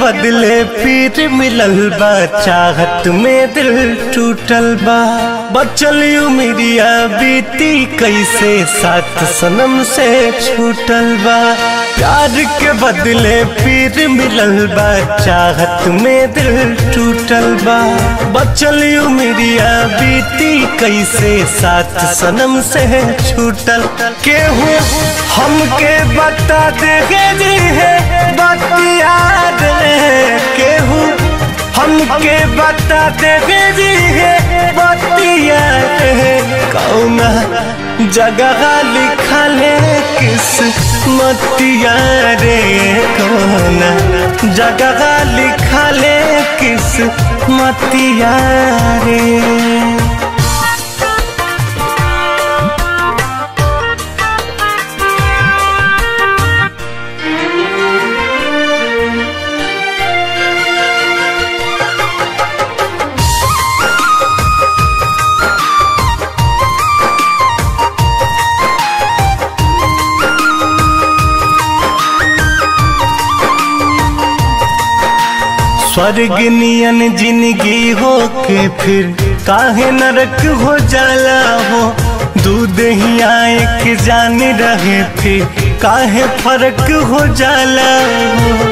बदले फिर मिलल बा चाहत में दिल टूटल बा बचल उमिरिया बीती कैसे साथ सनम से छूटल बा प्यार के बदले फिर मिलल बा चाहत में दिल टूटल बा बचल उमिरिया बीती कैसे साथ सनम से छूटल केहू हमके बता देगे जी है बतिया केहू हमके बता देगे जी है बतिया कौना जगह लिखल है किस मतिया रे कौना जगह लिखल है किस मतिया रे स्वर्ग नियन जिंदगी हो के फिर काहे नरक हो जाला हो दूध ही आए के जान रहे फिर काहे फर्क हो जाला हो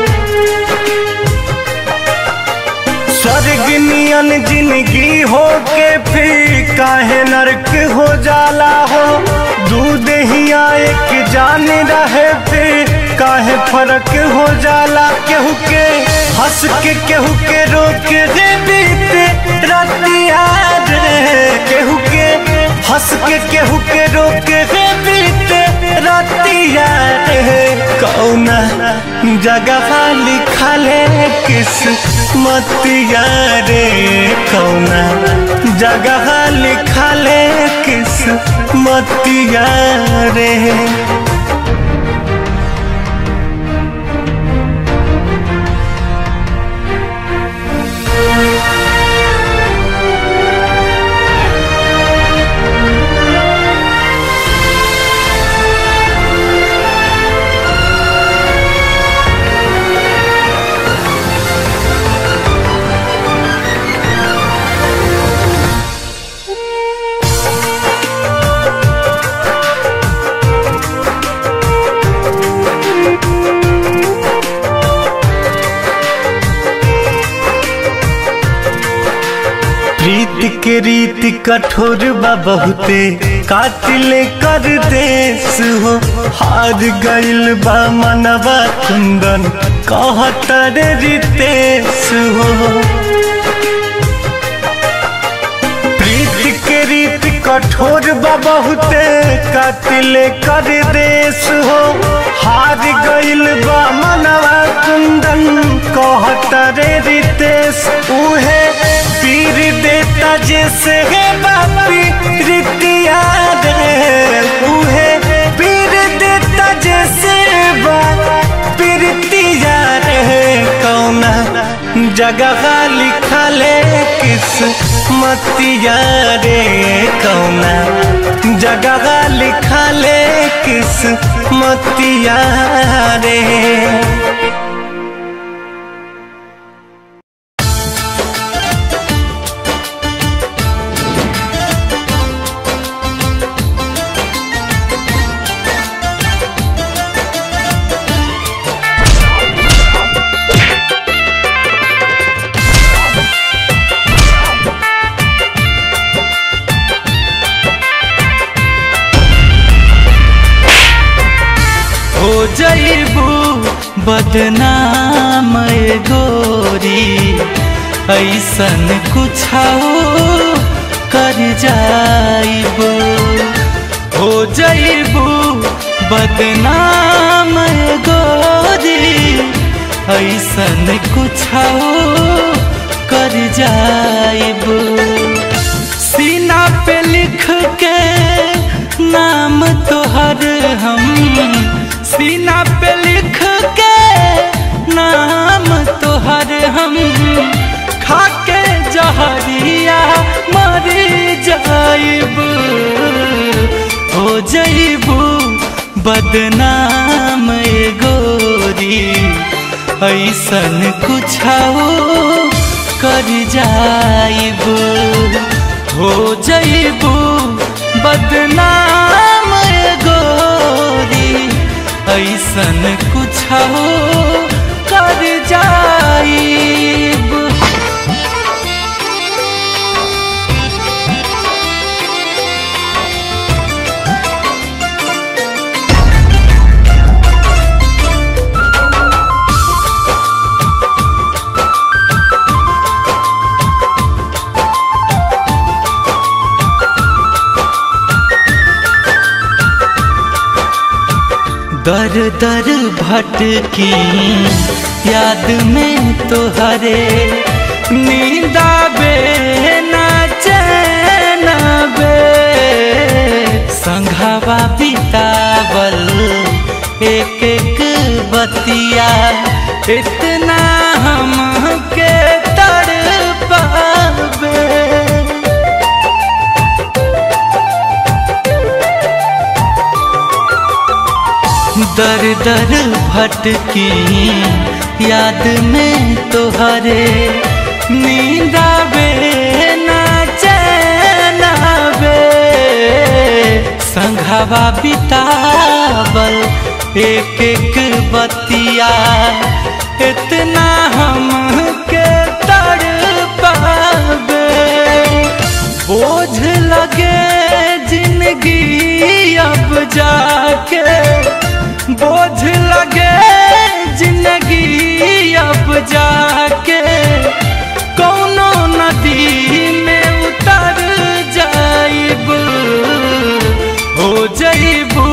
स्वर्ग नियन जिंदगी हो के फिर काहे नरक हो जाला हो दूध ही आए के जान रहे फिर काहे फर्क हो जाला केहू के हंस के केहू के रोक रे बीते रातिया रे केहू के हंस के केहू के रोक रे बीते रातिया रे कौना जगह लिखल है किस मतिया रे कौना जगह लिखल है किस मतिया रे प्रीत के रीत कठोर बा बहुते कातिल कर देश हो हार गइल बा मनवा कुंदन कहतर रितेश हो प्रीत के रीत कठोर बा बहुते कातिल कर देश हो हार गइल बा मनवा कुंदन कहतर रितेश उहे पीर देता जैसे है बापी रितिया रे उहे पीर देता जैसे बापी रितिया रे कौना जगह लिखल है किस मतिया रे कौना जगह लिखल है किस मतिया रे हो जईबू बदनाम ए गोरी ऐसन कुछ कर जाइबू हो जईबू बदनाम ए गोरी ऐसन कुछ कर जाइबू सीना पे लिख के नाम तोहर हम सीना पे लिख के नाम तोहर हम खाके जहरिया मर जाइब हो जइबू बदनाम ए गोरी ऐसन कुछ कर जाइब हो जइबू बदनाम गोरी ऐसन कुछ कर जाइब दर दर भटकी याद में तोहरे नींदाबे ना चैनबे संघावा बितावल एक एक बतिया इतना हम के तड़पाबे दर दर भटकी याद में तोहरे नींदाबे ना चैनाबे संघावा बितावल एक एक बतिया इतना हम के तड़ पाबे बोझ लगे जिंदगी अब जाके बोझ लगे जिंदगी अब जाके कौनो नदी में उतर जाइब हो जइबू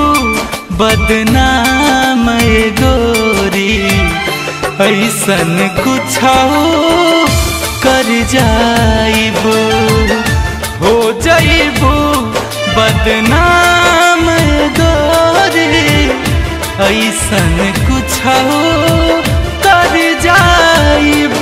बदनाम गोरी ऐसन कुछ कर जाइब हो जइबू बदनाम गोरी ऐसन कुछ कर जाइब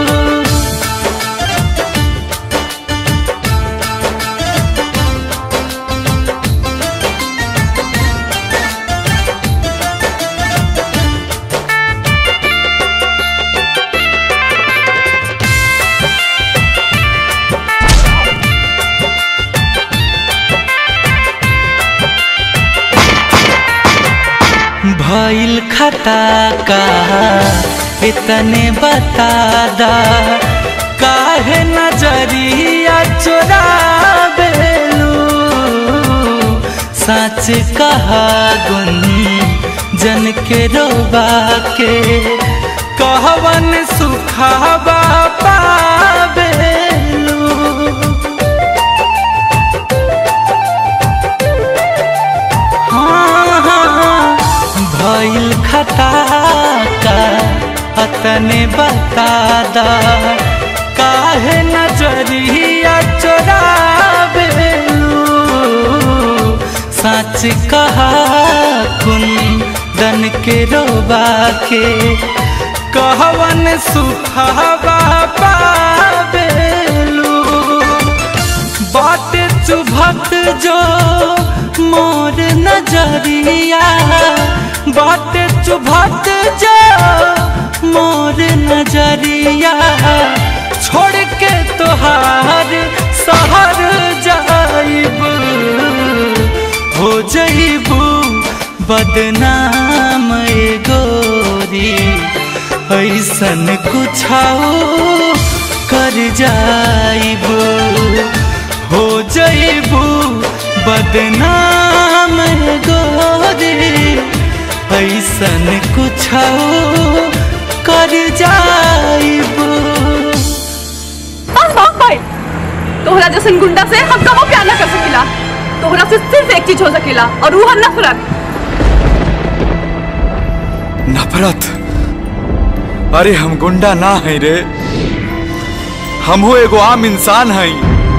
भइल खता का इतने बता दा काहे नजरिया चोराबेलू सच कहा गुन जन के रोबा के कहवन सुखाबा पाबेलू हाँ, हाँ, भइल खता का अतने बता दा काहे नजरिया चोराबेलू सच कहा कुन दन के रोबा के कहवन सुखावा पाबेलू बाट चुभत जो मोर नजरिया बाट चुभत जो मोर नजरिया छोड़ के तोहार शहर जाइब हो जइबू बदनाम ए गोरी ऐसन कुछ कर जाइब हो जइबू बदनाम गोरी ऐसन कुछ कर जाइब बस बहुत भाई तोहरा जैसन गुंडा से हम कबो प्यार ना कर सकीला तोहरा से सिर्फ एक चीज हो सकेला और वो है नफरत नफरत अरे हम गुंडा ना है रे हमहू एगो आम इंसान हई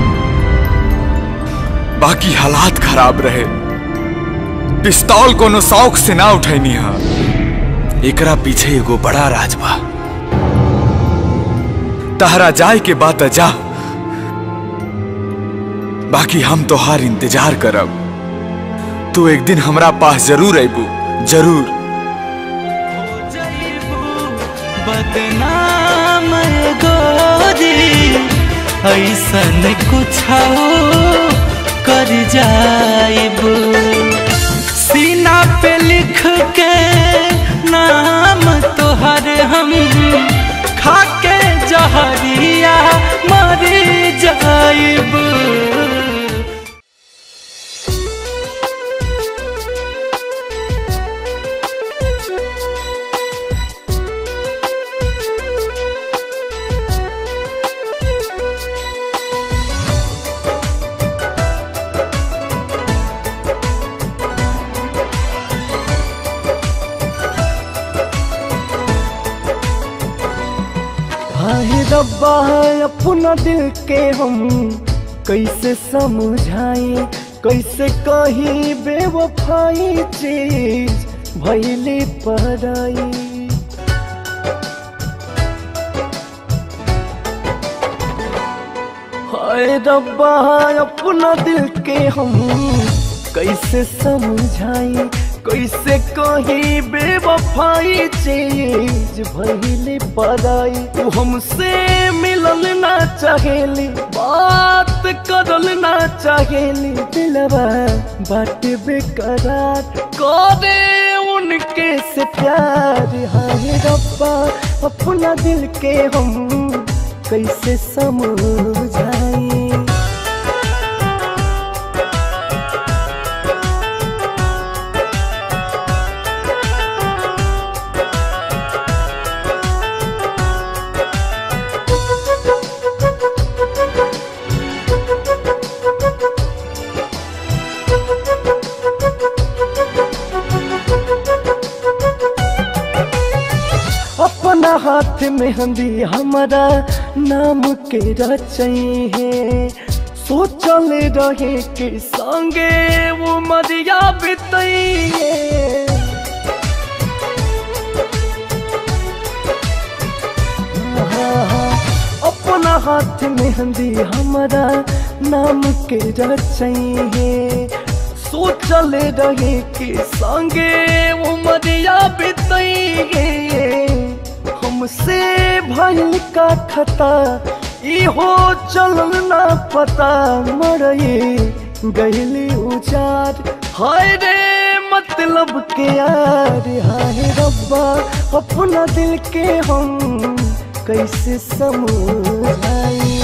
बाकी हालात खराब रहे पिस्तौल कोनो शौक से ना उठैनी हा एकरा पीछे एगो बड़ा राज बा तहरा जाए के बात जा बाकी हम तोहार इंतजार करब तू एक दिन हमरा पास जरूर अबू जरूर बदनाम गोरी ऐसन कुछ कर जाइब सीना पे लिख के नाम तोहर हम खाके जहरिया मर जाइब हाय रब्बा अपना दिल के हम कैसे समझाई कैसे कही बेवफाई चीज भैली पराई हाय रब्बा अपना दिल के हम कैसे समझाई कैसे कही बेवफाई चीज भइले पराई तू हमसे मिलल ना चाहेली बात करल ना चाहेली दिलवा बात बेकरार करे उनके से प्यार हाय रब्बा अपना दिल के हम कैसे समझाई अपना हाथ में हंदी हमारा नाम के रचई है सोचल रहे के संगे वो मरिया बितई है अपना हाथ में हंदी हमारा नाम के रचई है सोचल रहे के संगे वो मरिया बितई है हमसे भइल का खता इहो चलल ना पता मरई गईली उचार हाय रे मतलब के यार हाय रब्बा अपना दिल के हम कैसे समझाई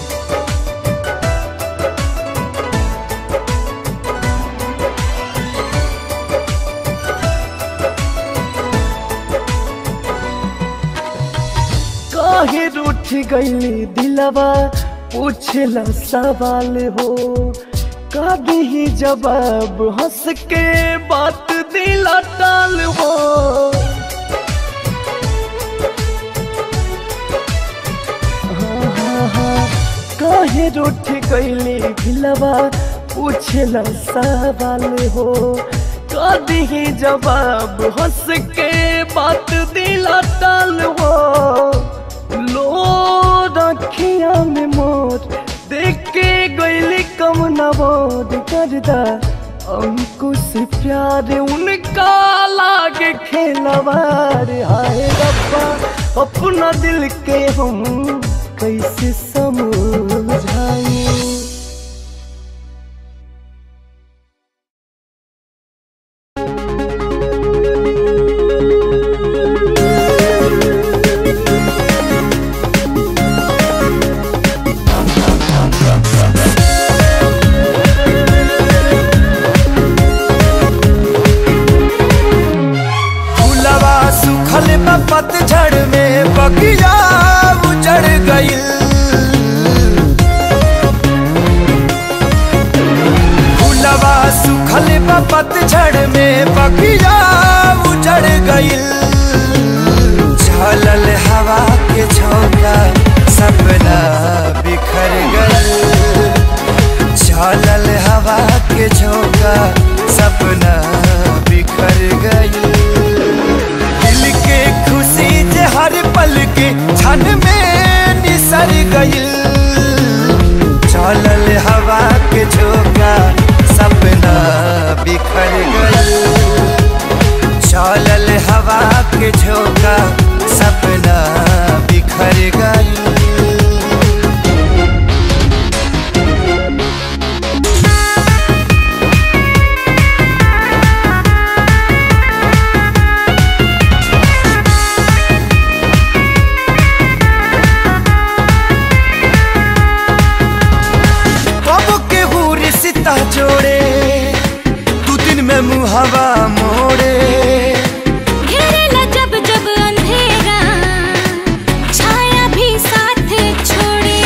काहे रूठ गईली दिलवा पूछला सवाल हो का ही जवाब हंस के बात दिला टाल हो हाँ, हाँ, हाँ, काहे रूठ गईली दिलवा पूछला सवाल हो का ही जवाब हंस के बात दिला टाल हो लो रखिया में मोर देख के गईली कम नवोद करदा अंकुश प्यार उनका लागे खेलवार हाय रब्बा अपना दिल के हम कैसे समझाई फूलवा सुखल बा पतझड़ में बगिया उजड़ गइल फूलवा सुखल बा पतझड़ में बगिया उजड़ गइल झलल हवा के झोंका सपना बिखर गइल झलल हवा के झोंका सपना बिखर गइल दिल के खुशी जे हर पल के क्षण में निसर गइल चलल हवा के झोंका सपना बिखर गइल चलल हवा के झोंका सपना हवा मोड़े घेरेला जब जब अंधेरा छाया भी साथ छोड़े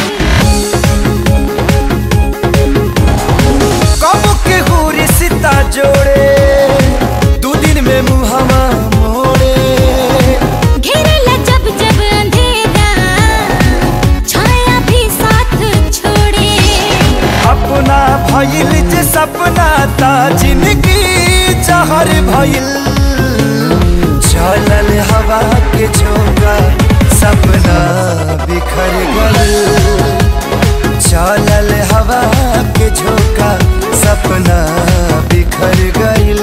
कब के हो रिश्ता जोड़े दू दिन में मुहवा मोड़े घेरेला जब जब अंधेरा छाया भी साथ छोड़े अपना भइल जे सपना ता जिंदगी जहर भइल चलल हवा के झोंका सपना बिखर गइल चलल हवा के झोंका सपना बिखर गइल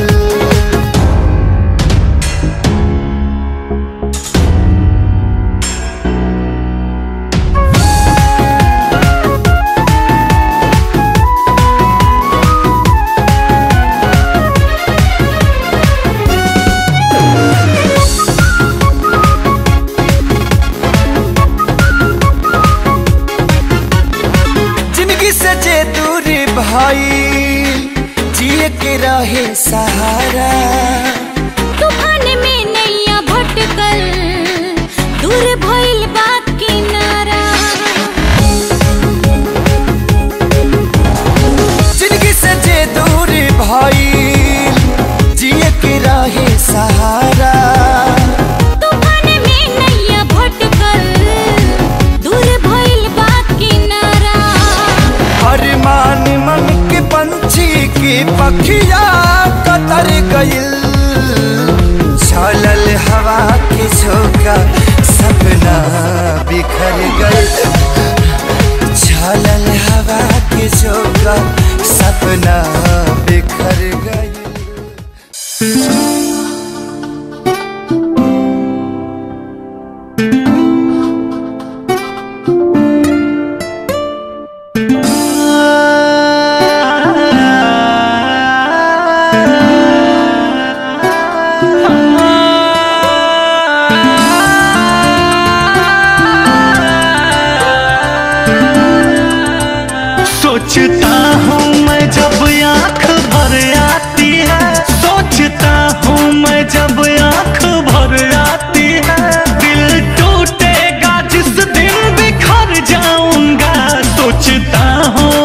जिंदगी से जे दूरी भाई जिए के रहे सहारा तूफान में नैया भटकल दूर भइल बा किनारा जिंदगी से जे दूरी भाई जिए के रहे सहारा तूफान में नैया भटकल दूर भइल बा किनारा हर मान मन के पंछी की पखिया कतर गइल चलल हवा के झोंका सपना बिखर गइल चलल हवा के झोंका सपना बिखर गइल सोचता हूँ मैं जब आंख भर आती है सोचता हूँ मैं जब आंख भर आती है दिल टूटेगा जिस दिन बिखर जाऊंगा सोचता हूँ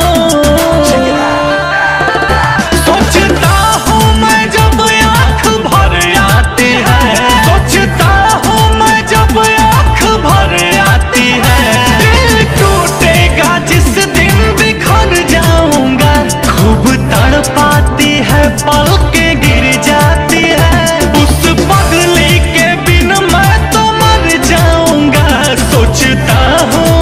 सोचता हूँ मैं जब आंख भर आती है सोचता हूँ मैं जब आंख भर आती है दिल टूटेगा जिस दिन बिखर जाऊंगा खूब तड़पाती है पल के गिर जाती है उस पगली के बिन मैं तो मर जाऊंगा सोचता हूँ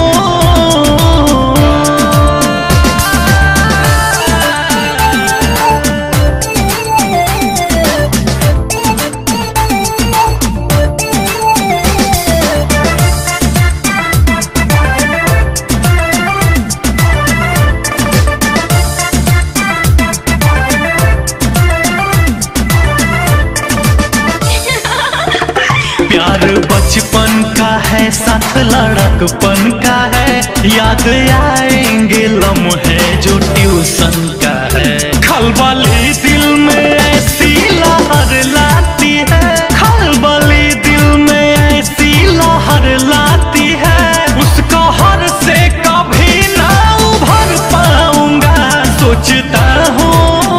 प्यार बचपन का है साथ लड़कपन का है याद आएंगे लम्हे जो ट्यूशन का है खलबली दिल में ऐसी लहर लाती है खलबली दिल में ऐसी लहर लाती है उसका हर से कभी ना उभर पाऊंगा सोचता हूँ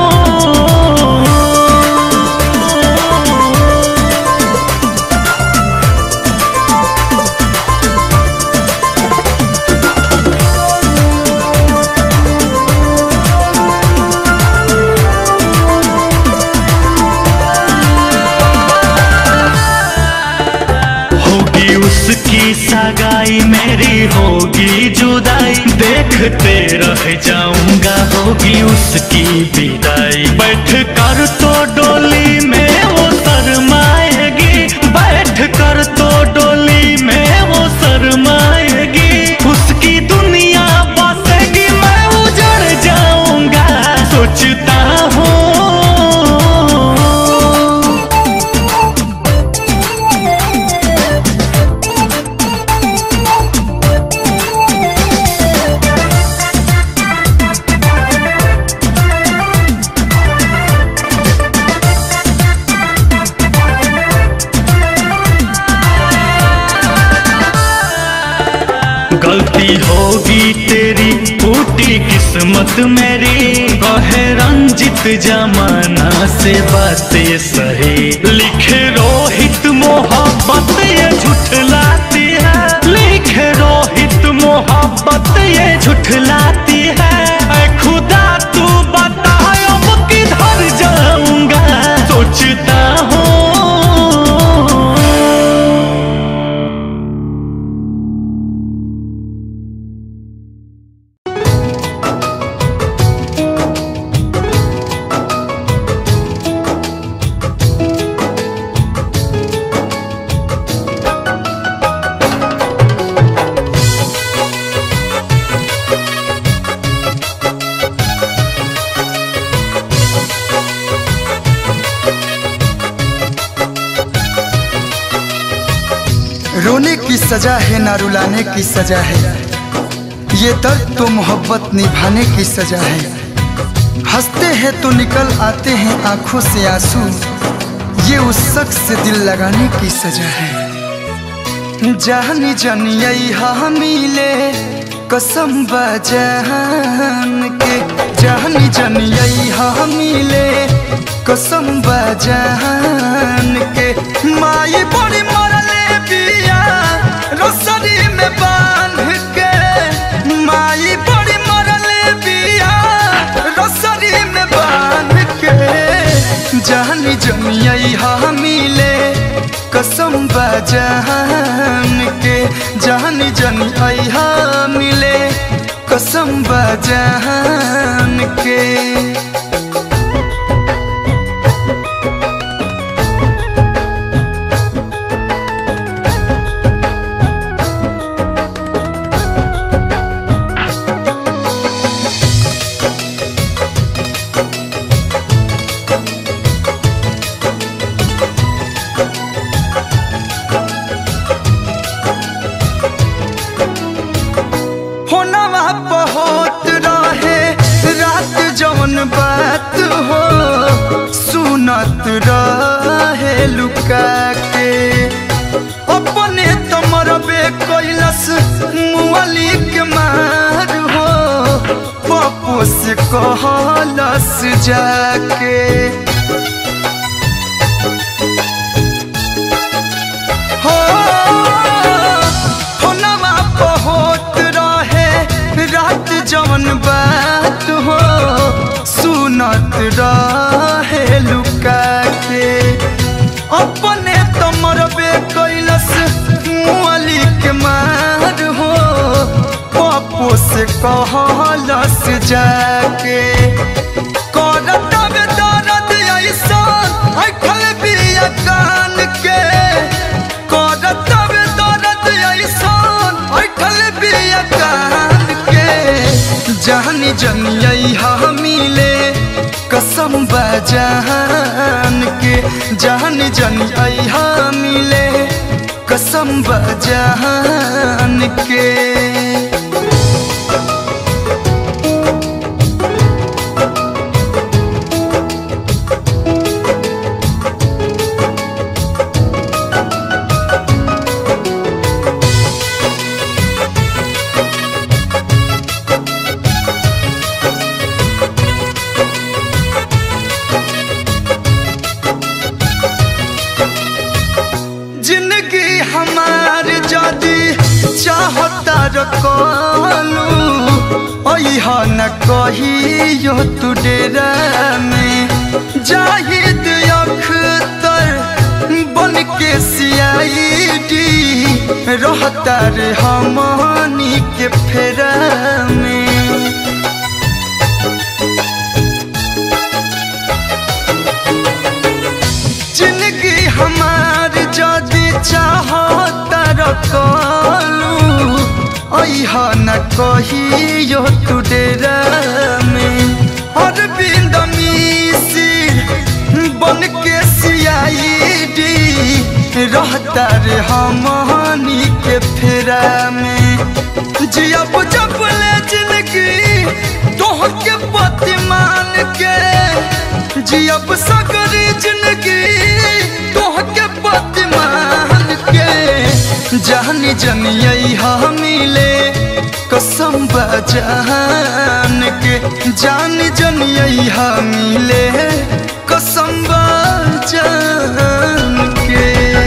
होगी उसकी सगाई मेरी होगी जुदाई देखते रह जाऊंगा होगी उसकी विदाई बैठ कर तो डोली में वो शरमाएगी बैठ कर तो डोली में वो शरमाएगी उसकी दुनिया बसेगी मैं उजड़ जाऊंगा सोचता हूँ गलती होगी तेरी फूटी किस्मत मेरी कहे रंजित जमाना से बातें सही लिखे रोहित मोहब्बत ये झुठलाती है लिखे रोहित मोहब्बत ये झुठलाती है ऐ खुदा तू बता अब किधर जाऊंगा सोचता हूँ रोने की सजा है ना रुलाने की सजा है ये दर्द तो मोहब्बत निभाने की सजा है हंसते हैं तो निकल आते हैं आंखों से आंसू ये उस शख्स से दिल लगाने की सजा है जानी जानी यही मिले कसम बजान के जानी जानी यही मिले कसम बजान के माई बड़ी मरले बिया रसरी में बांध के माई बड़ी मरले बिया रसरी में बांध के जानी जमिया मिले कसम बजान के जानी जनी अहा मिले कसम बजान के होनवा बहुत रहे रात जवन बात हो सुनत रहे लुका के अपने तमरबे कैलस मुअली के मार हो पप्पू से कहलस जाके हो होनवा बहुत रहे रात जवन बात हो सुनत रहे लुका के अपने तमरबे कैलस मुअली के मार हो पप्पू से कहलस जाके करत बे दर्द ऐसा ऐखल बिया कान के करत बे दर्द ऐसा ऐखल बिया कान के जानी जनिया मिले कसम बजान के जानी जनिया मिले कसम बजान के जिंदगी हमार जदी चाहता रखलू अहा न कहियो तू डेरा में जाहिद अख्तर बन के सियाईडी रहता रे हमनी के फेरा में जिंदगी हमार जदी चाहता रखलू अहा न कहियो तू डेरा में अरविंद मिसिर बन के सियाईडी रहता रे हमनी के फेरा में जियब जब ले जिंदगी तोह के पति मान के जियब सगरी जिंदगी तोह के पति मान के जानी जनियई मिले कसम बा जान के जान जनियई मिले कसम बा जान के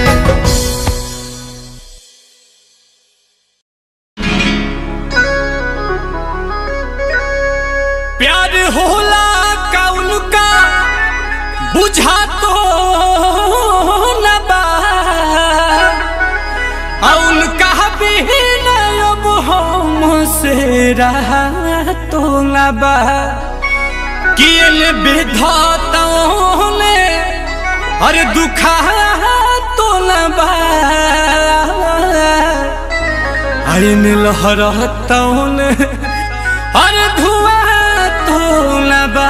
प्यार होला कौन का बुझा तो न बा औन का भी न अब हमसे रहा तो न बा कियल विधाताओं ने अरे दुखा तो न बा आइन लहरताओं ने अरे धुआं तो न बा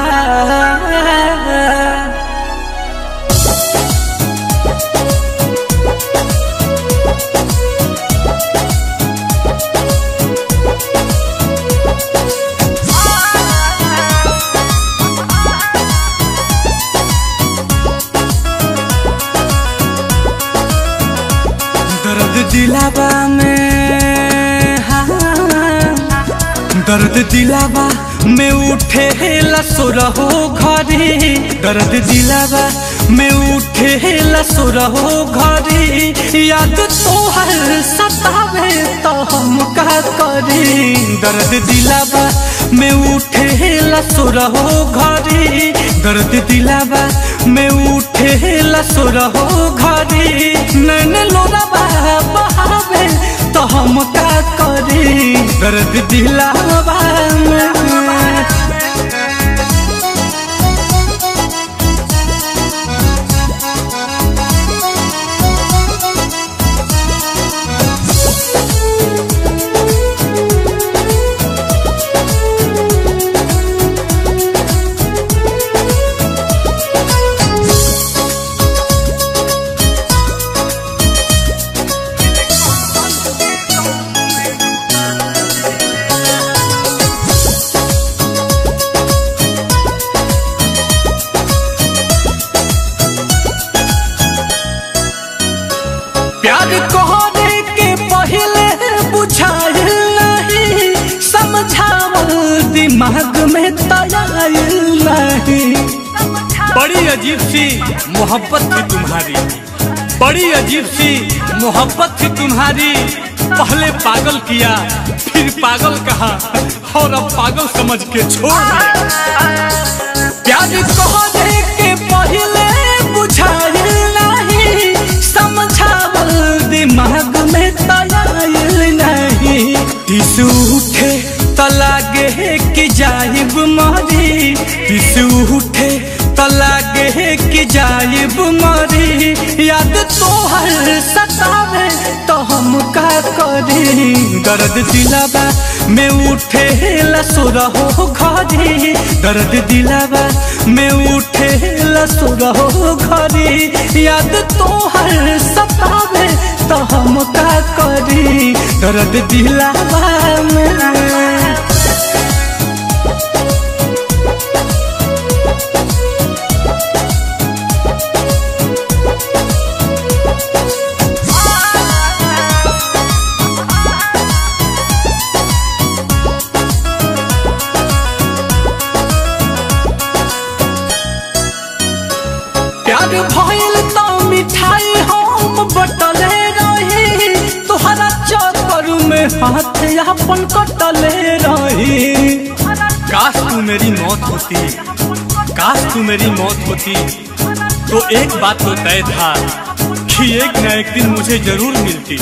दर्द दिलावा में हाँ दर्द दिलावा में उठे लसुरहो घरे दर्द दिलावा में उठे लसुरहो घरे याद तोहर सतावे तो हम का करे दर्द दिलावा में उठे लसुरहो घरे दर्द दिलावा में उठे लसुरहो घरे नैन लोरावा बहावे तो हम का करे दर्द दिलावा में प्यार कहने के पहले बुझाइल नहीं समझावल दिमाग में तयाइल नहीं बड़ी अजीब सी मोहब्बत थी तुम्हारी बड़ी अजीब सी मोहब्बत थी तुम्हारी पहले पागल किया फिर पागल कहा और अब पागल समझ के छोड़ दिया प्यार कहने के पहले बुझाइल नहीं समझावल दिमाग में तयाइल नहीं टिसू उठे त लागे कि जाइब मरी टिसू उठे त लागे कि जाइब मरी याद तोहर सतावे तो हम का करी दर्द दिलावा में उठे लसुरहो घरी दर्द दिलावा में उठे लसुरहो घरी याद तोहर सतावे तो हम का करी दर्द दिलावा में प्यार भइल तो मिठाई हम बटले रही तोहरा चक्कर में हाथ अपन कटले रही काश तू मेरी मौत होती काश तू मेरी मौत होती तो एक बात तो तय था कि एक न एक दिन मुझे जरूर मिलती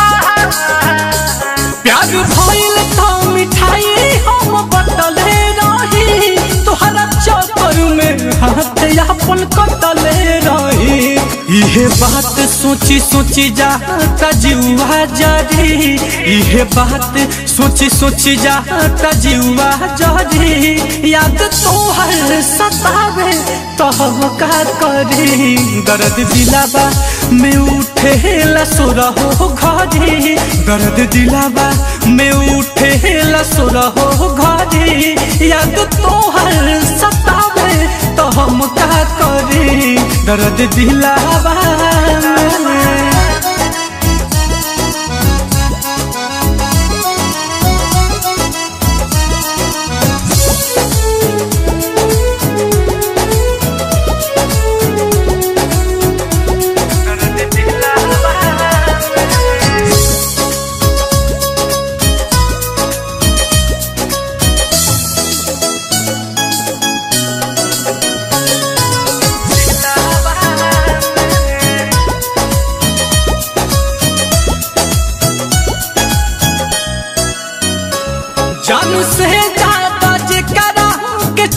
प्यार भइल तो मिठाई हम बटले रही तोहरा चक्कर में हाथ अपन कटले रही इहे बात सोची सोची जाता जीवा जरी इहे बात सोची सोची जाता जीवा जरी याद तोहर सतावे तो हम का करी दर्द दिलावा में उठे लसुरहो घरी दर्द दिलावा में उठे लसुरहो घरी याद तोहर सतावे तो हम का करी दर्द दिलावा में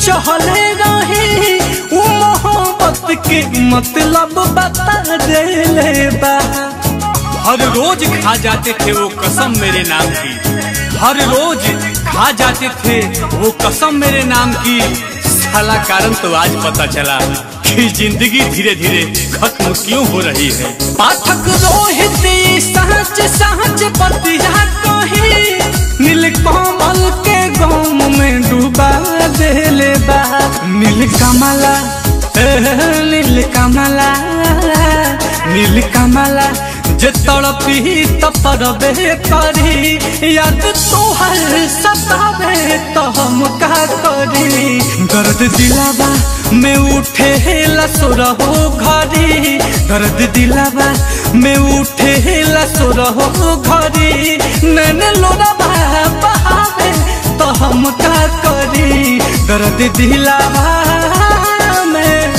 चहले रहे उ मोहब्बत के मतलब बता देले बा हर रोज खा जाते थे वो कसम मेरे नाम की हर रोज खा जाते थे वो कसम मेरे नाम की साला कारण तो आज पता चला कि जिंदगी धीरे धीरे खत्म क्यों हो रही है पाठक रोहित सहज सहज पतिया कही नील कमल के गम में डूबा देले बा नील कमला ए, नील कमला नील कमला जे तड़पी तपरबे करी याद तोहर सतावे तो हम का करी दर्द दिलावा में उठे लसुरहो घरी दर्द दिलावा में उठे लसुरहो घरी नैन लोरावा बहावे तो हम का करी दर्द दिलावा में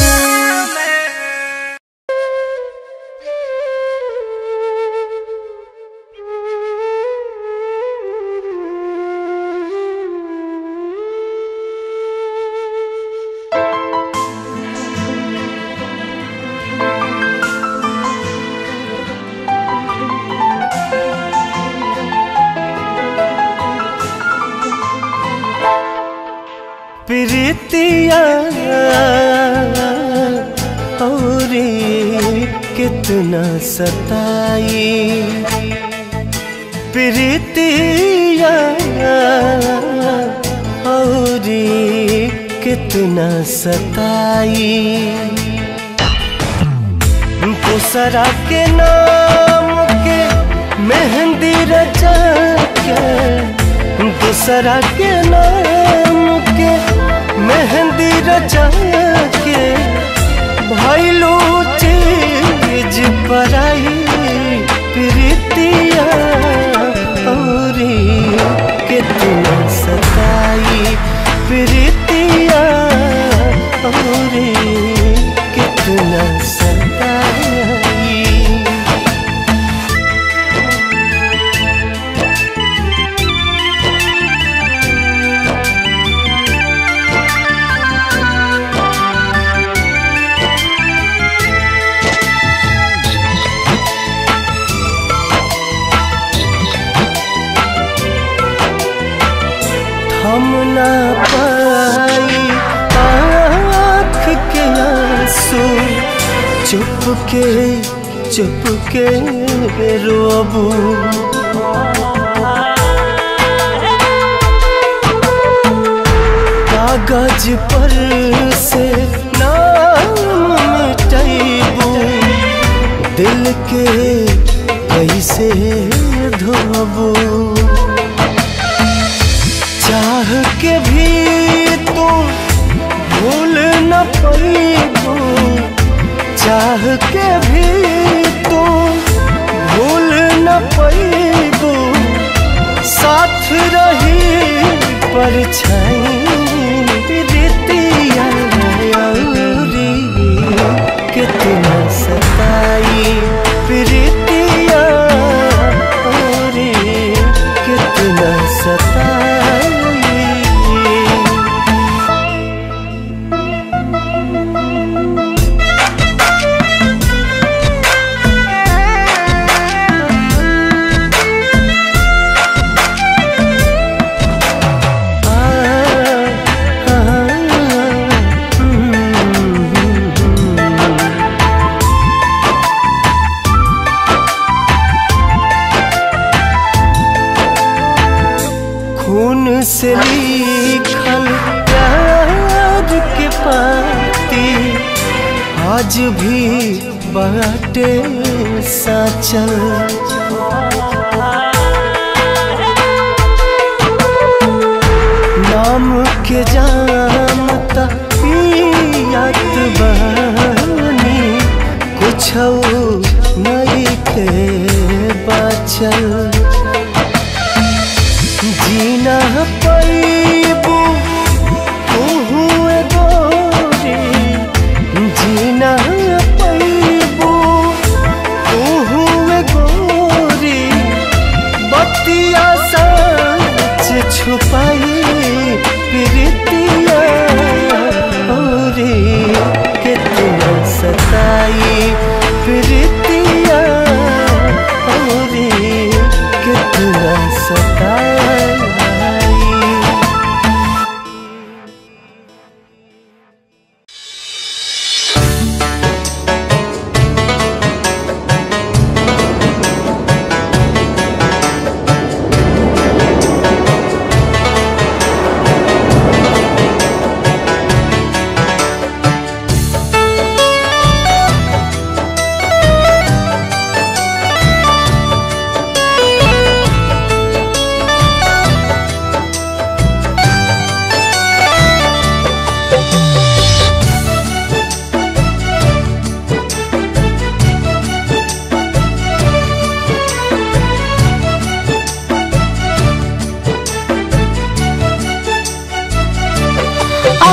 प्रीतिया और कितना सताई प्रीतिया और कितना सताई दूसरा के नाम के मेहंदी रचा के दूसरा के नाम के मेहंदी रचा के भैलू चीज पराई प्रीतिया और कितना सताई प्रीतिया और कितना सताई हम ना पाई आँख के आंसू चुप के चुप के रोबू कागज पर से नाम मिटैबू दिल के कैसे धोबू चाह के भी तुम भूल न पैबू चाह के भी तुम भूल न पैबू साथ रही परछाई रीतिया अउरी कितना सताई प्रीतिया अउरी कितना सताई खून से लिखल प्यार के पाती आज भी बाटे साचल नाम के जानता पियात बनी कुछ नहीं के बचल जीना पैबू तू गोरी जीना पैबू तू गोरी बतिया सच छुपाई प्रीतिया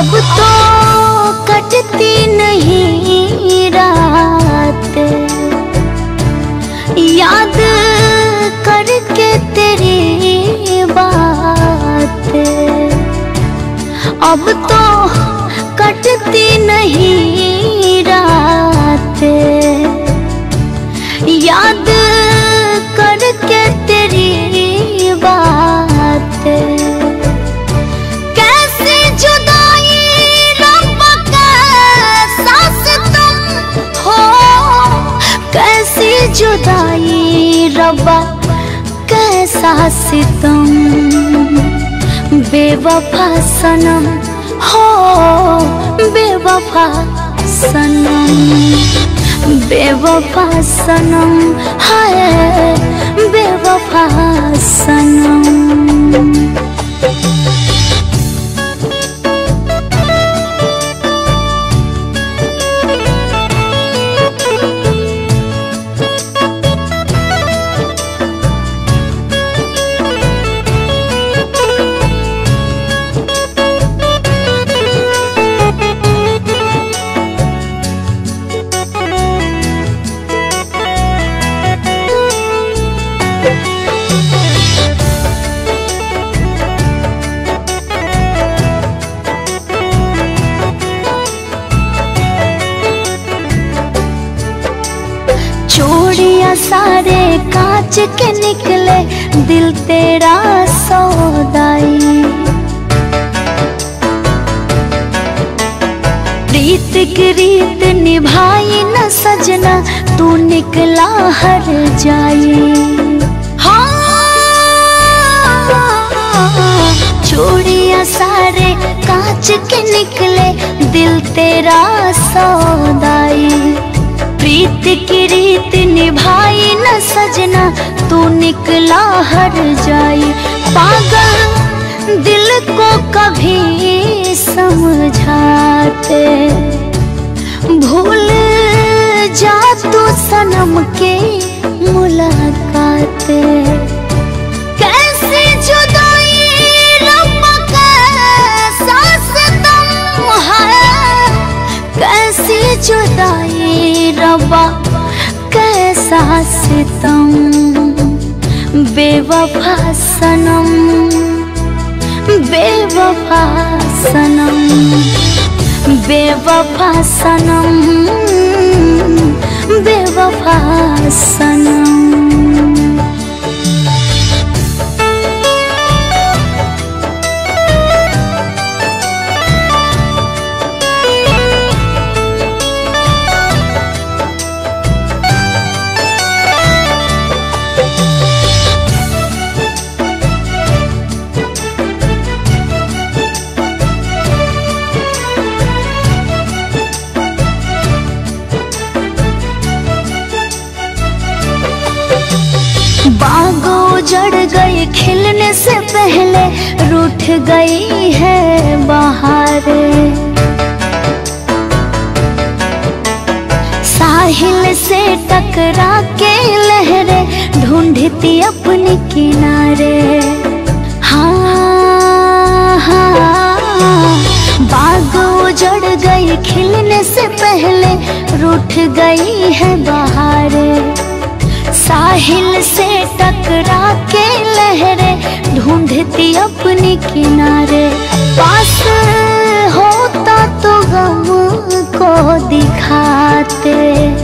अब तो कटती नहीं रात याद करके तेरी बात अब तो कटती नहीं रात याद करके तेरी बात कैसे जुदाई रब का सास तुम हो कैसी जुदाई रब्बा कैसा सितम बेवफा सनम हो बेवफा सनम बेवफा सनम हाय बेवफा सनम चूड़िया सारे कांच के निकले दिल तेरा सौदाई प्रीत की रीत निभाई न सजना तू निकला हर जाई हाँ चूड़िया सारे कांच के निकले दिल तेरा सौदाई प्रीत की रीत निभाई न सजना तू निकला हर जाई पागल दिल को कभी समझाते भूल जा तू सनम के मुलाकात कैसे जुदाई रब का सांस तुम है कैसी जुदाई रबा कैसा सितम बेवफा सनम बेवफा सनम बेवफा सनम बेवफा सनम बागो जड़ गई खिलने से पहले रूठ गई है बाहर साहिल से टकरा के लहरे ढूंढती अपने किनारे हाँ हाँ बागो जड़ गई खिलने से पहले रूठ गई है बाहर साहिल से टकरा के लहरे ढूंढती अपने किनारे पास होता तो गम को दिखाते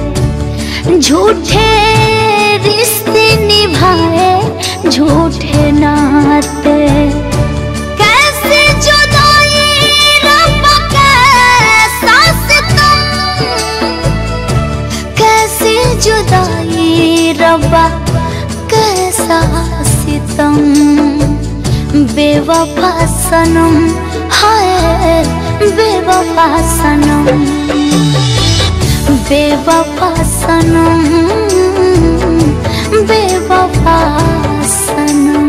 झूठे रिश्ते निभाए झूठे नाते कैसे जुदाई रब का सांस तुम कैसी जुदाई रबा कैसा सितम बेवफा सनम हाय बेवफा सनम बेवफा सनम बेवफा सनम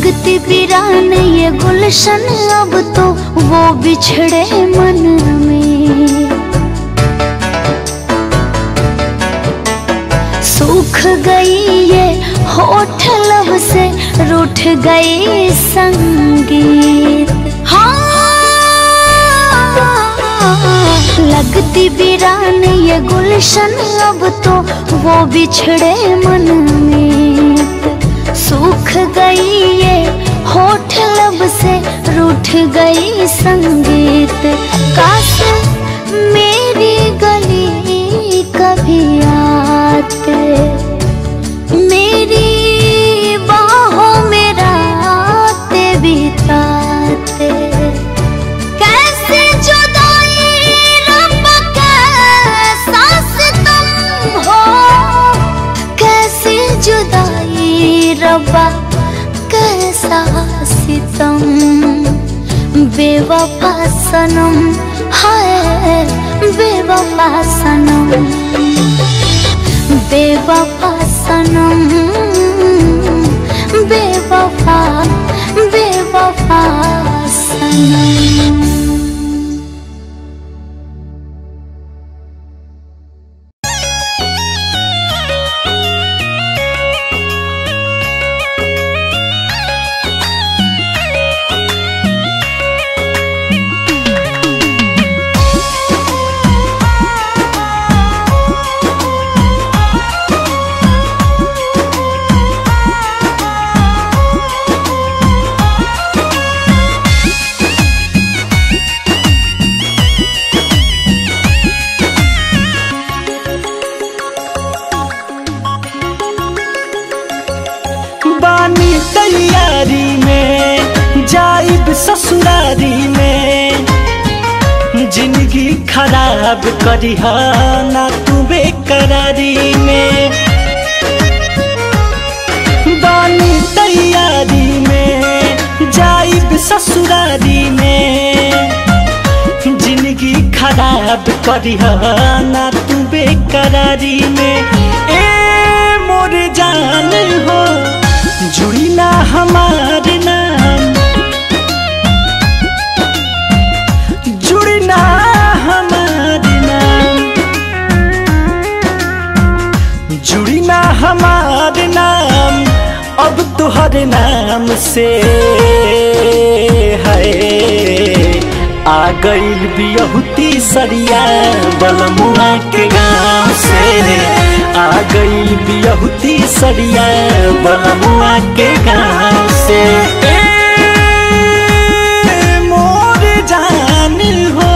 लगती वीरान ये गुलशन अब तो वो बिछड़े मन में सूख गई ये होठ लब से रूठ गई संगीत हाँ लगती वीरान ये गुलशन अब तो वो बिछड़े मन में सूख गई ये होठ लब से रूठ गई संगीत काश मेरी गली कभी आते मेरी बाहों में रातें बिताते कैसे जुदाई रब कैसा सितम हो कैसे जुदाई रब्बा कैसा सितम बेवफा सनम हाय बेवफा सनम बेवफा सनम बेवफा बेवफा सनम बानी तैयारी में जाइब ससुरारी में जिंदगी खराब करी ना तू बेकरारी में बानी तैयारी में जाइब ससुरारी में जिंदगी खराब करी ना तू बेकरारी में ए मोर जान हो जुड़ी ना हमार नाम जुड़ी ना हमार नाम जुड़ी ना हमार नाम अब तुहर नाम से है आ गईल बियहुती सरिया बलमुआ के गाँव से आ गईल बियहुती सरिया बलमुआ के गाँव से ए, मोर जान हो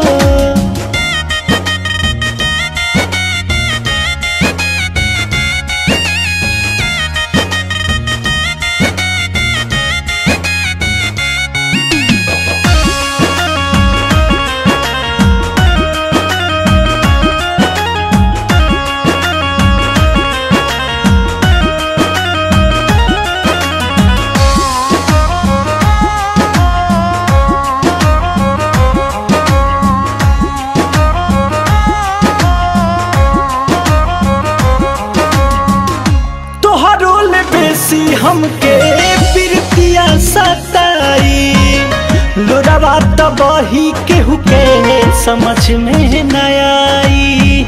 तोहरो ले बेसी हमके प्रीतिया सताई लोरावा तबही केहू के समझ में न आई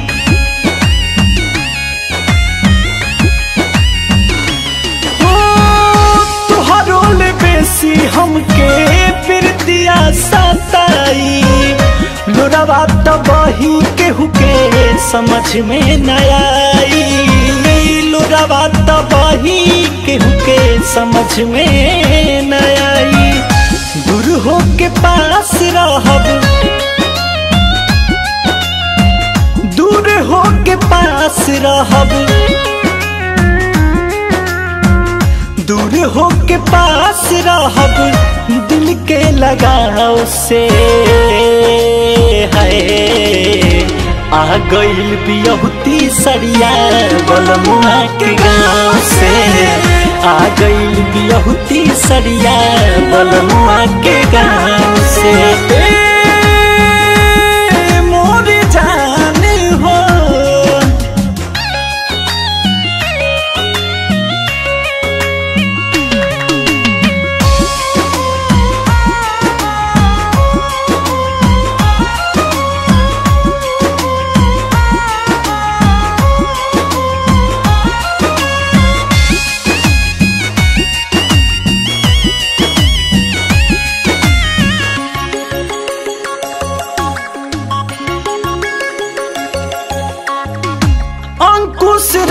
ओ, तोहरो ले बेसी हमके प्रीतिया सताई लोरावा तबही केहू के समझ में न आई लोरावा तबही केहू के समझ में न आई दूर हो के पास रहब दूर हो के पास रहब दूर हो के पास रहब दिल के लगाव से है आ गईल बियहुती सरिया बलमुआ के गाँव से आ गईल बियहुती सरिया बलमुआ के गाँव से ए, मोर जान हो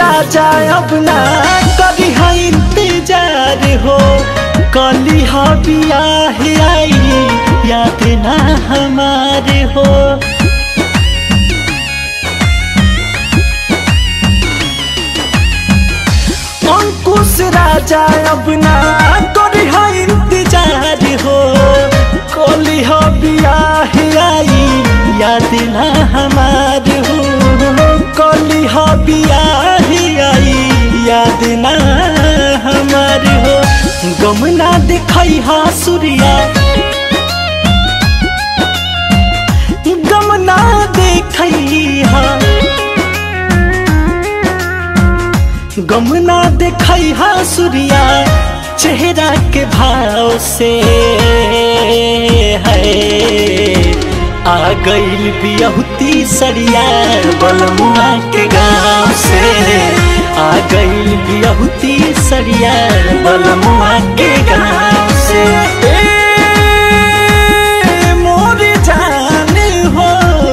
राजा अब ना करी है इंतजार हो कली हा बियाह आई याद ना हमारे हो अंकुश राजा अब ना करी है इंतजार हो कली हा बियाह आई याद ना हमारे हो कली हा बियाह आई याद ना हमारे हो गम ना दिखाई हा सूर्या गम ना देखई हा गम ना देखई हा सूर्या चेहरा के भाव से है आ गईल बियहुती सरिया बलमुआ के गाँव से आ गईल बियहुती सरिया बलमुआ के गाँव से ए, मोर जान हो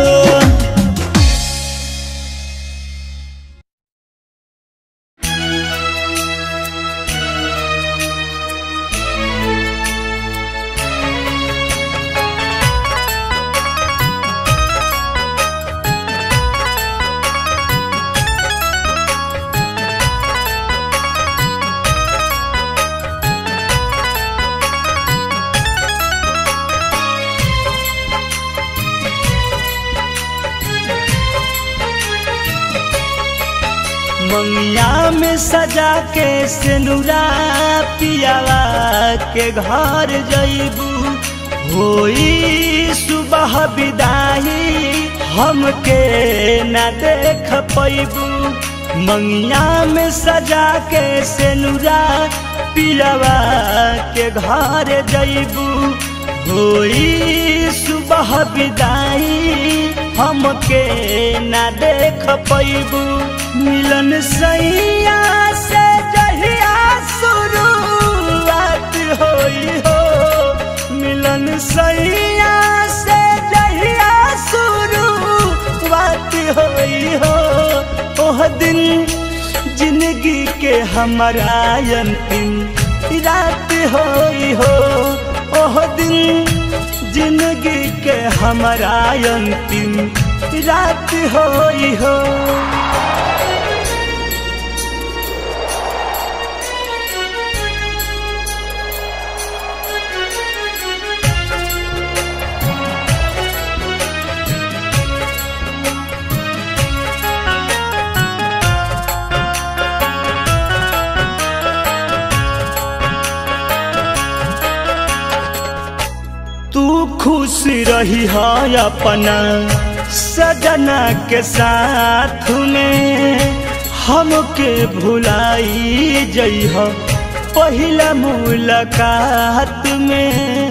मंगिया में सजा के सिनुरा पियावा के घर जईबू होई सुबह विदाई हमके न देख पैबू मंगिया में सजा के सिनुरा पियावा के घर जईबू होई सुबह विदाई हमके न देख पैबू मिलन सैया से जहिया शुरुआत होई हो मिलन सैया से जहिया शुरुआत होई हो ओह दिन जिंदगी के हमारा अंतिम रात होई हो ओह दिन जिंदगी के हमारा अंतिम रात होई हो तू खुश रही है अपना सजना के साथ में हमके भुलाई जइह पहिला मुलाकात में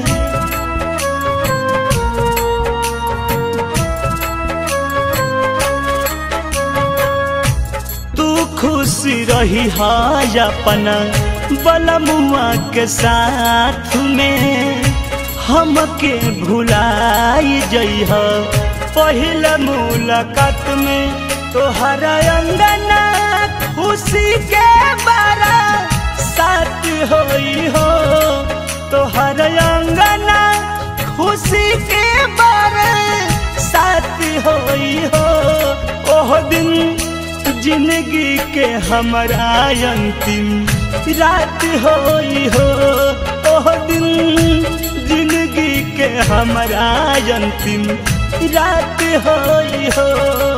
तू खुश रही है अपना बलमुआ के साथ में हमके भुलाई जइह पहिला मुलाकात में तोहरा अंगना खुशी के बारा साथ होई हो तोहर अंगना खुशी के बारा साथ होई हो ओह दिन जिंदगी के हमारा अंतिम रात होई हो ओह दिन जिंदगी के हमारा अंतिम रात होई हो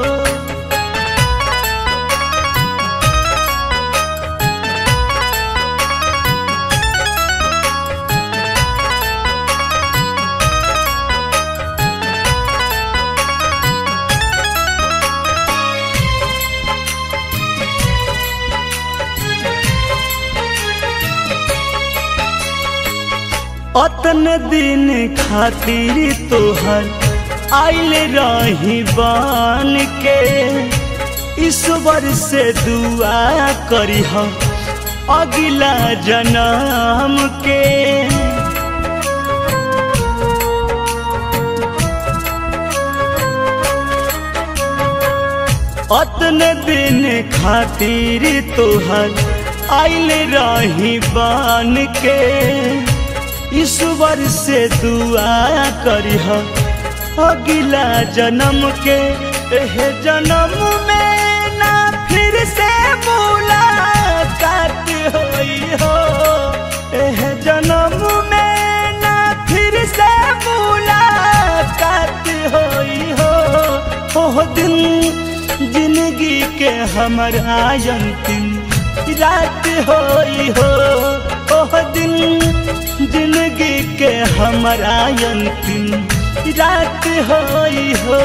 अतन दिन खातिर तोहर आइल रही बन के ईश्वर से दुआ करी अगला जन्म के अतने दिन खातिर तोहर आइल रही बन के ईश्वर से दुआ करिह अगला जन्म के एह जन्म में ना फिर से मुलाकात होई हो एह जन्म में ना फिर से मुलाकात होई हो ओह दिन जिंदगी के हमारा अंतिम रात होई हो ओह दिन जिंदगी के हमारा अंतिम रात होई हो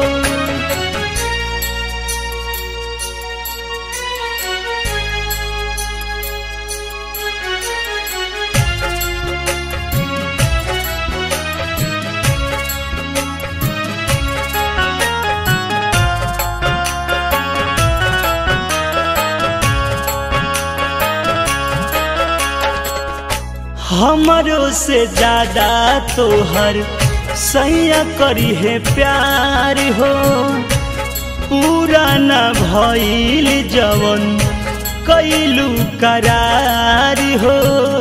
हमरो से ज्यादा तोहर सैया करी है प्यार हो पूरा न भइल जवन कैलू करार हो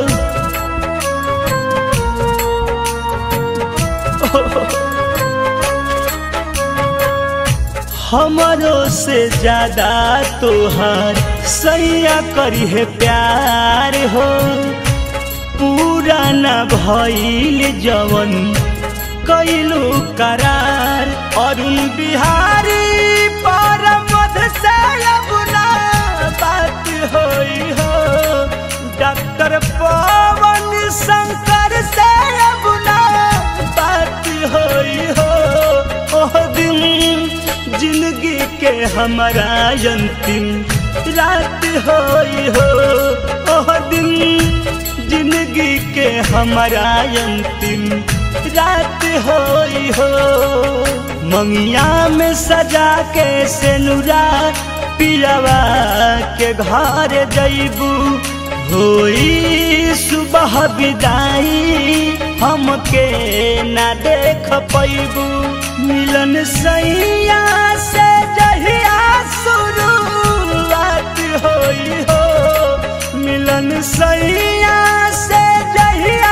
हमरो से ज्यादा तोहर सैया करी है प्यार हो पूरा न भइल जवन कैलू करार अरुण बिहारी पर मध से अबुना बात होई हो डॉक्टर पवन शंकर से अबुना बात होई हो ओह दिन जिंदगी के हमारा अंतिम रात होई हो ओह दिन जिंदगी के हमारा अंतिम रात होई हो मंगिया में सजा के सेनुरा पियावा के घर जैबू होई सुबह विदाई हमके ना देख पैबू मिलन सैया से जहिया शुरुआत होई हो मिलन सैया से जहिया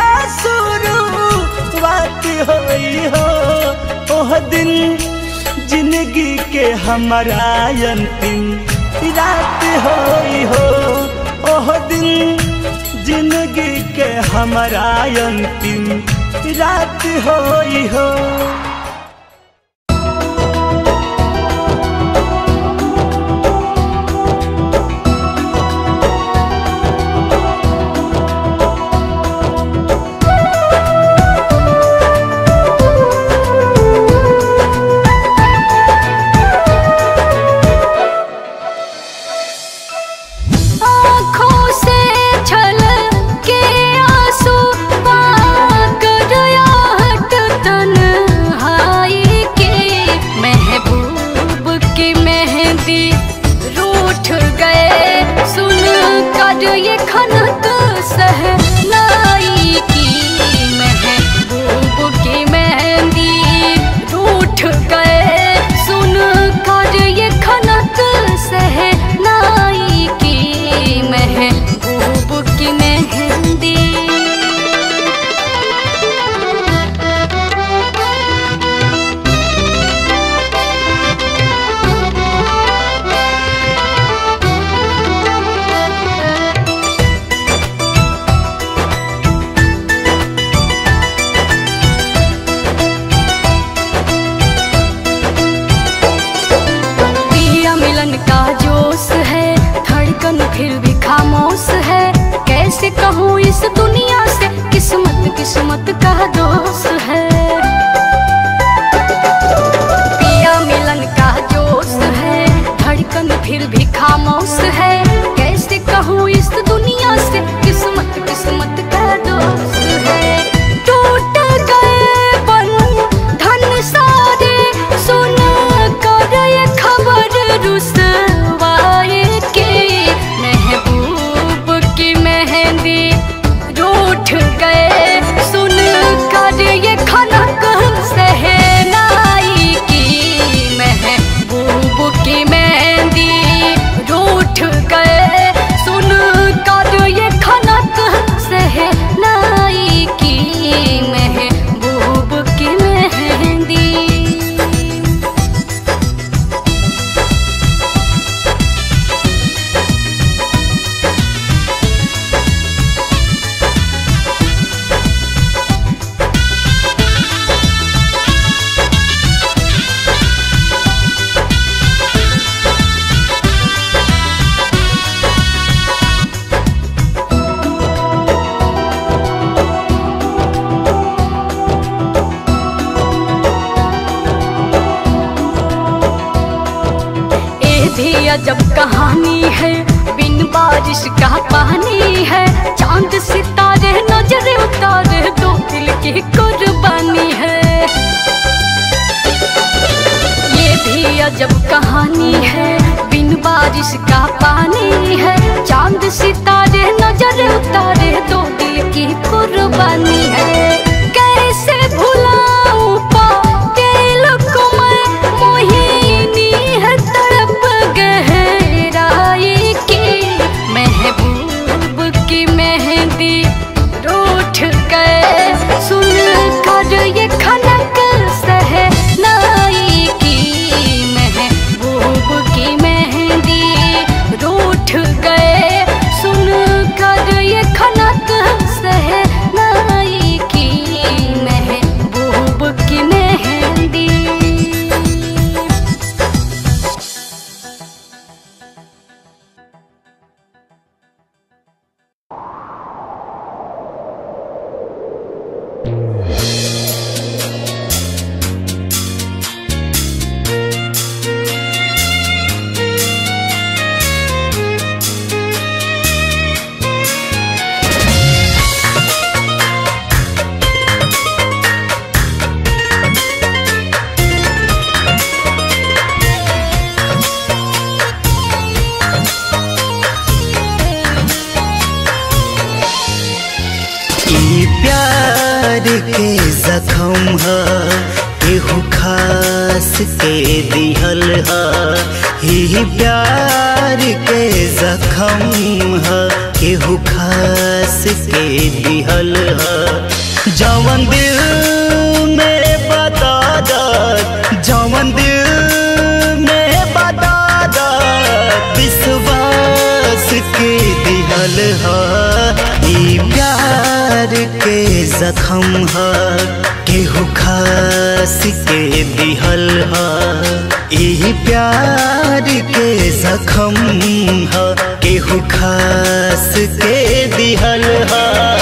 शुरुआत होई हो ओह दिन जिंदगी के हमारा अंतिम रात होई हो ओह दिन जिंदगी के हमारा अंतिम रात होई हो आँखों से छल के आंसू पाकर आहट तन्हाई के महबूब की मेहंदी रूठ गए सुन कर ये खनक सहनाई की महबूब की मेहंदी रूठ गए सुन कर ये खनक सहनाई की महबूब की मेहंदी पिया मिलन का जोश है धड़कन फिर भी खामोश है कैसे कहूँ इस दुनिया से किस्मत किस्मत का दोष है पिया मिलन का जोश है धड़कन फिर भी खामोश है कैसे कहूँ इस दुनिया से किस्मत किस्मत का दोष है टूट गए बन धन सारे सुन कर ये खबर रुसवाए के महबूब की मेहंदी रूठ गए सुन कर अजब कहानी है बिन बारिश का पानी है चांद सितारे नजर उतारे दो दिल की कुर्बानी है ये भी अजब कहानी है बिन बारिश का पानी है चांद सितारे नजर उतारे दो दिल की कुर्बानी है कैसे भुलाऊं पातिल को मैं मोहिनी है तड़प गहराई की महबूब की मेहंदी रूठ गए सुन कर ये खनक सहनाई की महबूब की मेहंदी रूठ गए सुन कर ये खनक सहनाई की महबूब की मेहंदी ई प्यार के जखम ह केहू खास के दिहल ह ई प्यार के जखम ह केहू खास के दिहल ह जवन दिल में बता दत जवन दिल में बता दत विश्वास के दिहल ह ई प्यार के जखम ह केहू खास के दिहल ह ई प्यार के जखम ह केहू खास के दिहल ह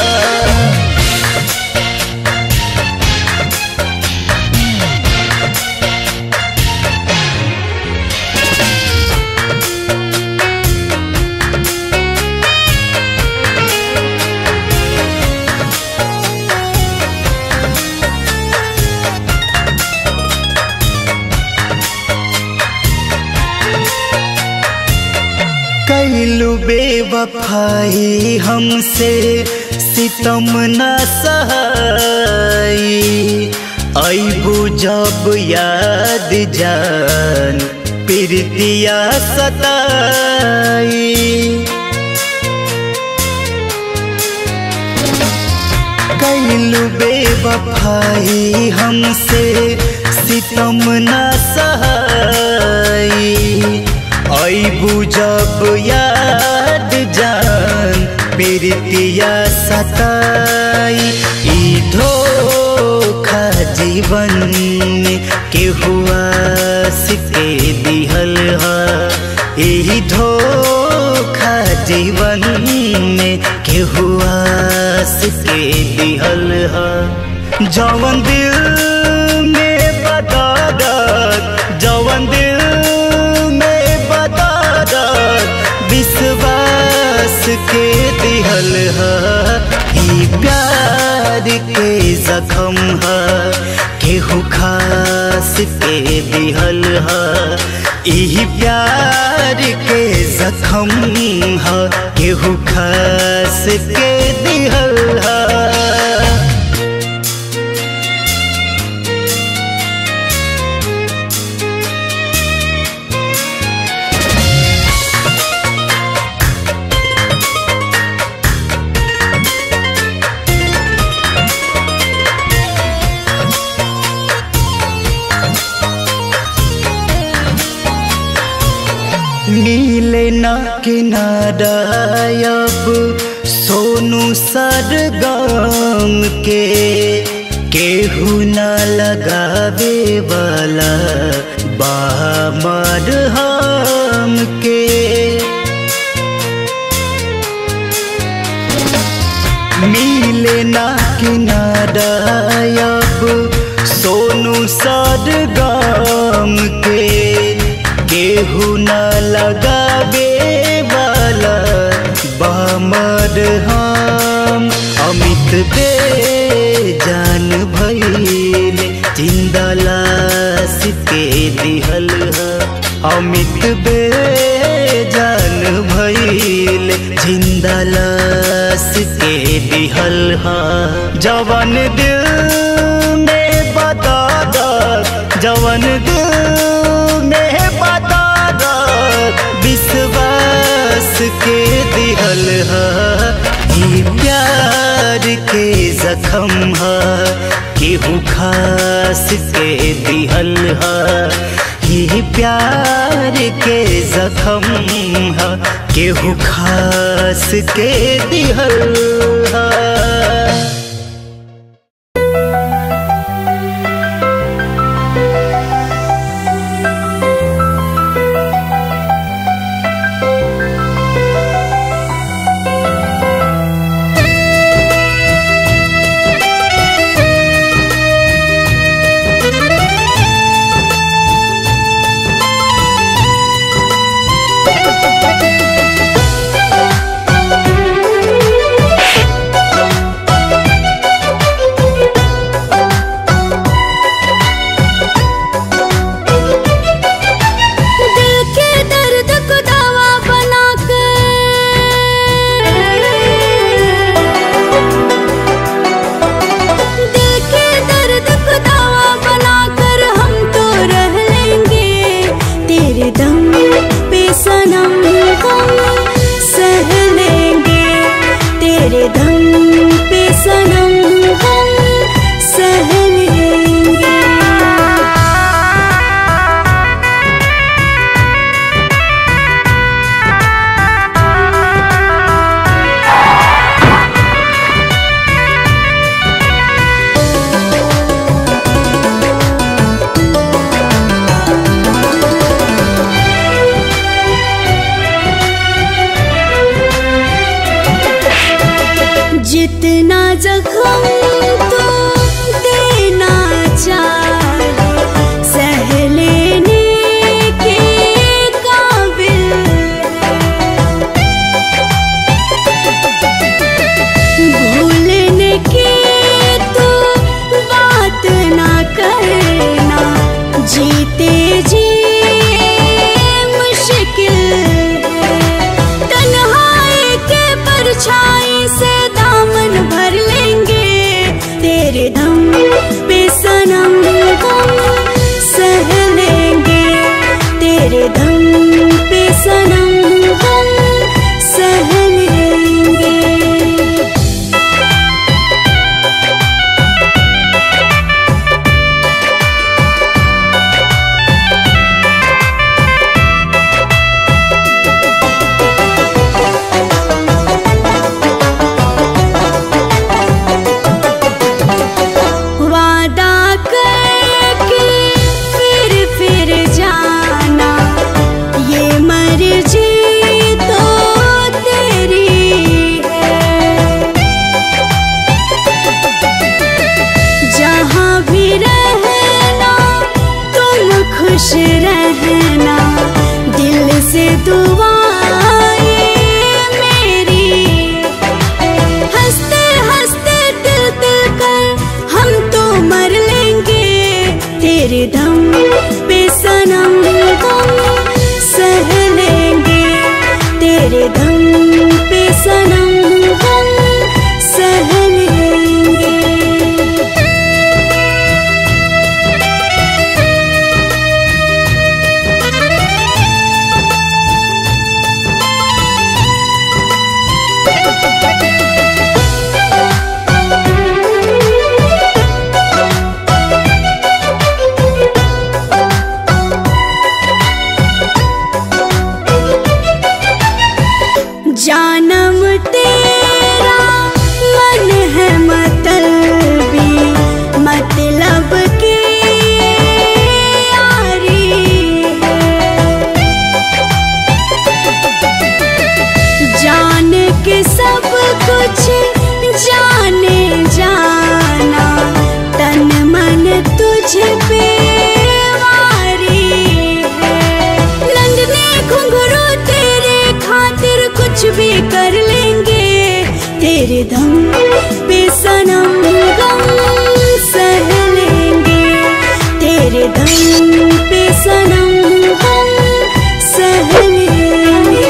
कैलू बेवफाई हमसे सितम न सहाई ऐबू जब याद जान प्रीतिया सताई कैलू बेवफाई हमसे सितम न सहाई ऐबू जब याद जान प्रीतिया सताई ई धोखा जीवन में केहू आस के दिहल ह ई धोखा जीवन में केहू आस के दिहल ह जवन दिल में बता दत जवन दिल में बता दत विश्वास के दिहल ह ई प्यार के जखम ह केहू खास के दिहल ह ई प्यार के जखम ह केहू खास के दिहल ह नीले ना किनारा अब सोनू सरगम के केहू ना लगावे वाला बामर हम के मिले ना किनारा अब सोनू सरगम के केहू न लगावे वाला बामर हम अमित बे जान भइल जिंदा लाश के दिहल ह अमित बे जान भइल जिंदा लाश के दिहल ह जवन दिल में बता जवन दिल में बता विश्वास के दिहल ह ई प्यार के जखम ह केहू खास के दिहल ह ई प्यार के जखम ह केहू खास के दिहल ह दिल के दर्द को दवा बना कर दिल के दर्द को दवा बना कर हम तो रह लेंगे तेरे दम पे सनम हम सह लेंगे तेरे दम पे सनम हम सह लेंगे जितना जख्म तो देना चाहे सह लेने के काबिल भूलने की तो बात ना करना जीते जी मुश्किल है तन्हाई के परछाई से दामन भर लेंगे तेरे दम पे सनम हम सह लेंगे तेरे दम पे सनम हम सह लेंगे वादा करके फिर फिर जाना ये मर्जी तो तेरी है जहाँ भी रहना तुम खुश रहना दिल से दुआएं मेरी हंसते हंसते दिल दिल कर हम तो मर लेंगे तेरे दम पे सनम हम सह लेंगे तेरे दम पे सनम हम सह लेंगे जानम तेरा मन है मतलबी मतलब की यारी है जान के सब कुछ जाने जाना तन मन तुझ पे वारी है नंदनी घुंघरू कुछ भी कर लेंगे तेरे दम पे सनम गम सह लेंगे तेरे दम पे सनम गम सह लेंगे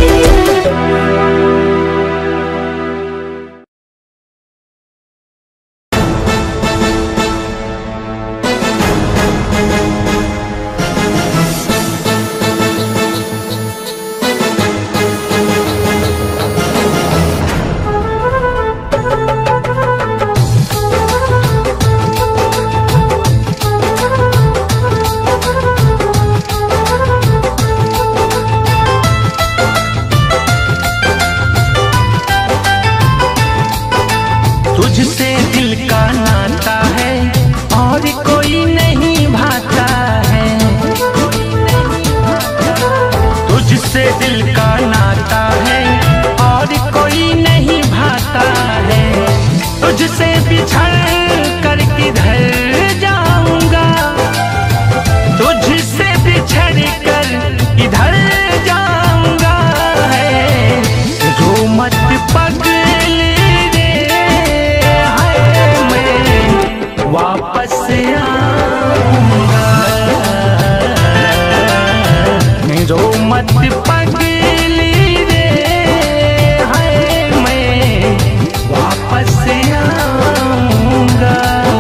तुझसे दिल का नाता है और कोई नहीं भाता है तुझसे दिल का नाता है और कोई नहीं भाता है तुझसे बिछड़ कर किधर जाऊंगा तुझसे बिछड़ कर किधर जाऊंगा है रो मत पगली रे हाय मैं वापस आऊंगा रो मत पगली रे हाय मैं वापस आऊंगा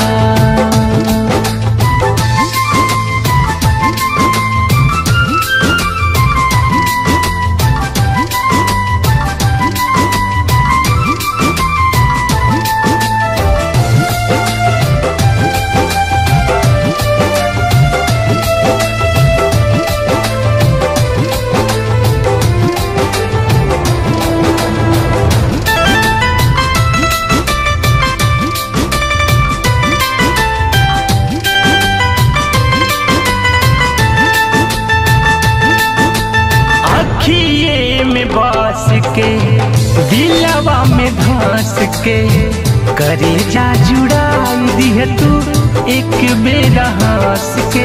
अखिए में बास के दिलवा में धंस के करे जा जुड़ाई दिह तू एक बेरा हंस के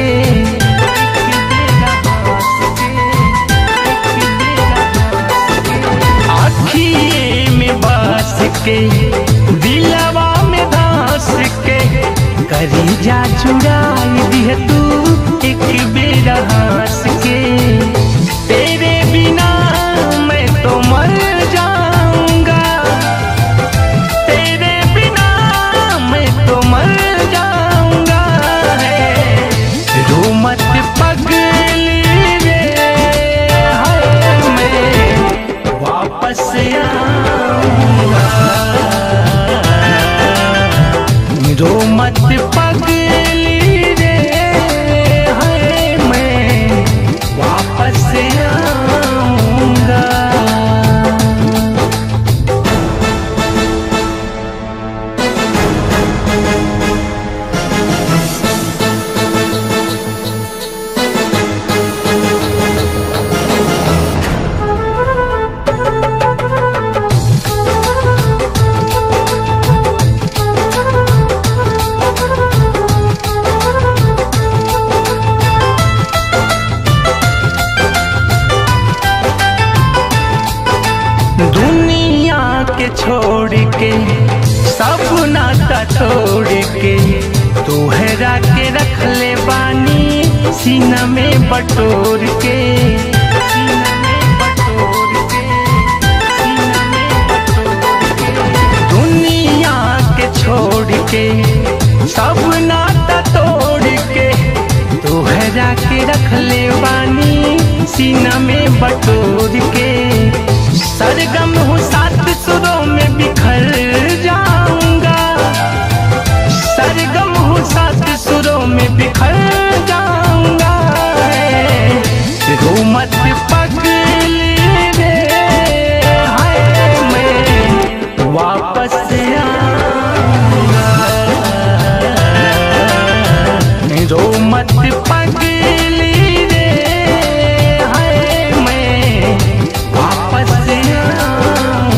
अखिए में बास के दिलवा में धंस के करी जा जुड़ाई दिह तू एक बेरा हंस के तेरे बिना मैं तो मर जाऊंगा तेरे बिना मैं तो मर जाऊंगा है रो मत पगली रे हाय मैं वापस आऊंगा रो मत पगली रे हाय मैं वापस आऊंगा दुनिया के छोड़ के सब नाता तोड़ के तोहरा के रख ले बानी सीना में बटोर के सीना में बटोर के, सीना में बटोर के। दुनिया के छोड़ के सब नाता तोड़ के तोहरा के रख ले बानी सीना में बटोर के सरगम हूँ सात सुरों में बिखर जाऊंगा सरगम हूँ सात सुरों में बिखर जाऊंगा है। रो मत पगली रे हाय मैं वापस आऊंगा रो मत पगली रे हाय मैं वापस आऊंगा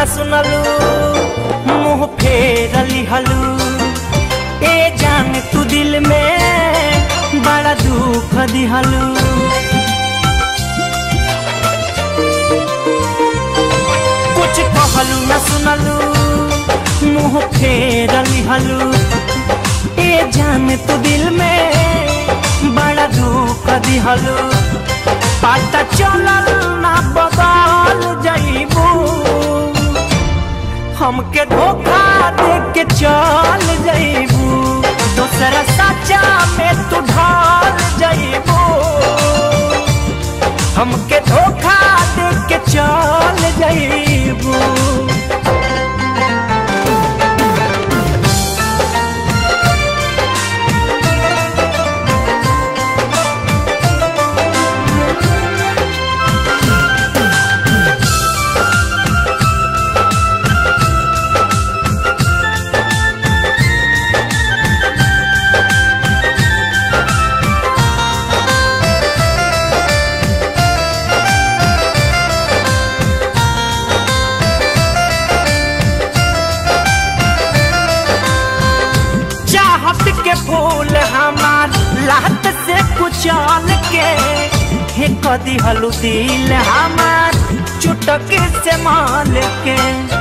सुनलू मुंह फेर लिहलू ए जान तू दिल में बड़ा दुख दिहलू कुछ कहलू न सुनलू मुंह फेर लिहलू ए जान तू दिल में बड़ा दुख दिहलू पता चलल ना बदल जाइबू हमके धोखा दे के चल जाइबू दूसरा सच्चा में तू ढल जाइबू हमके धोखा दे के चल जाइबू चाहत के फूल हमार लात से कुचल के हे कदी हलू दिल हमार चुटक से माल के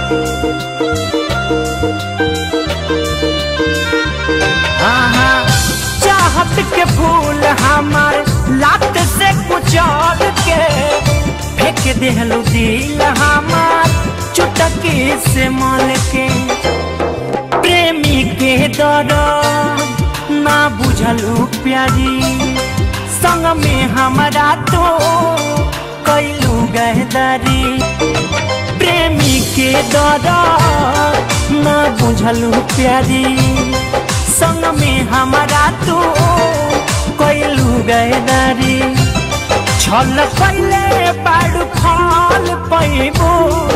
हाँ हाँ चाहत के फूल हमार लात से कुचल के फेंक देहलू दिल हमार चुटकी से माल के प्रेमी के दर ना बुझलू प्यारी संग में हमारा तो कैलू गहदारी प्रेमी के दर ना बुझलू प्यारी संग में हमारा तो कैलू गहदारी छल कैले बाड़ू फल पैबू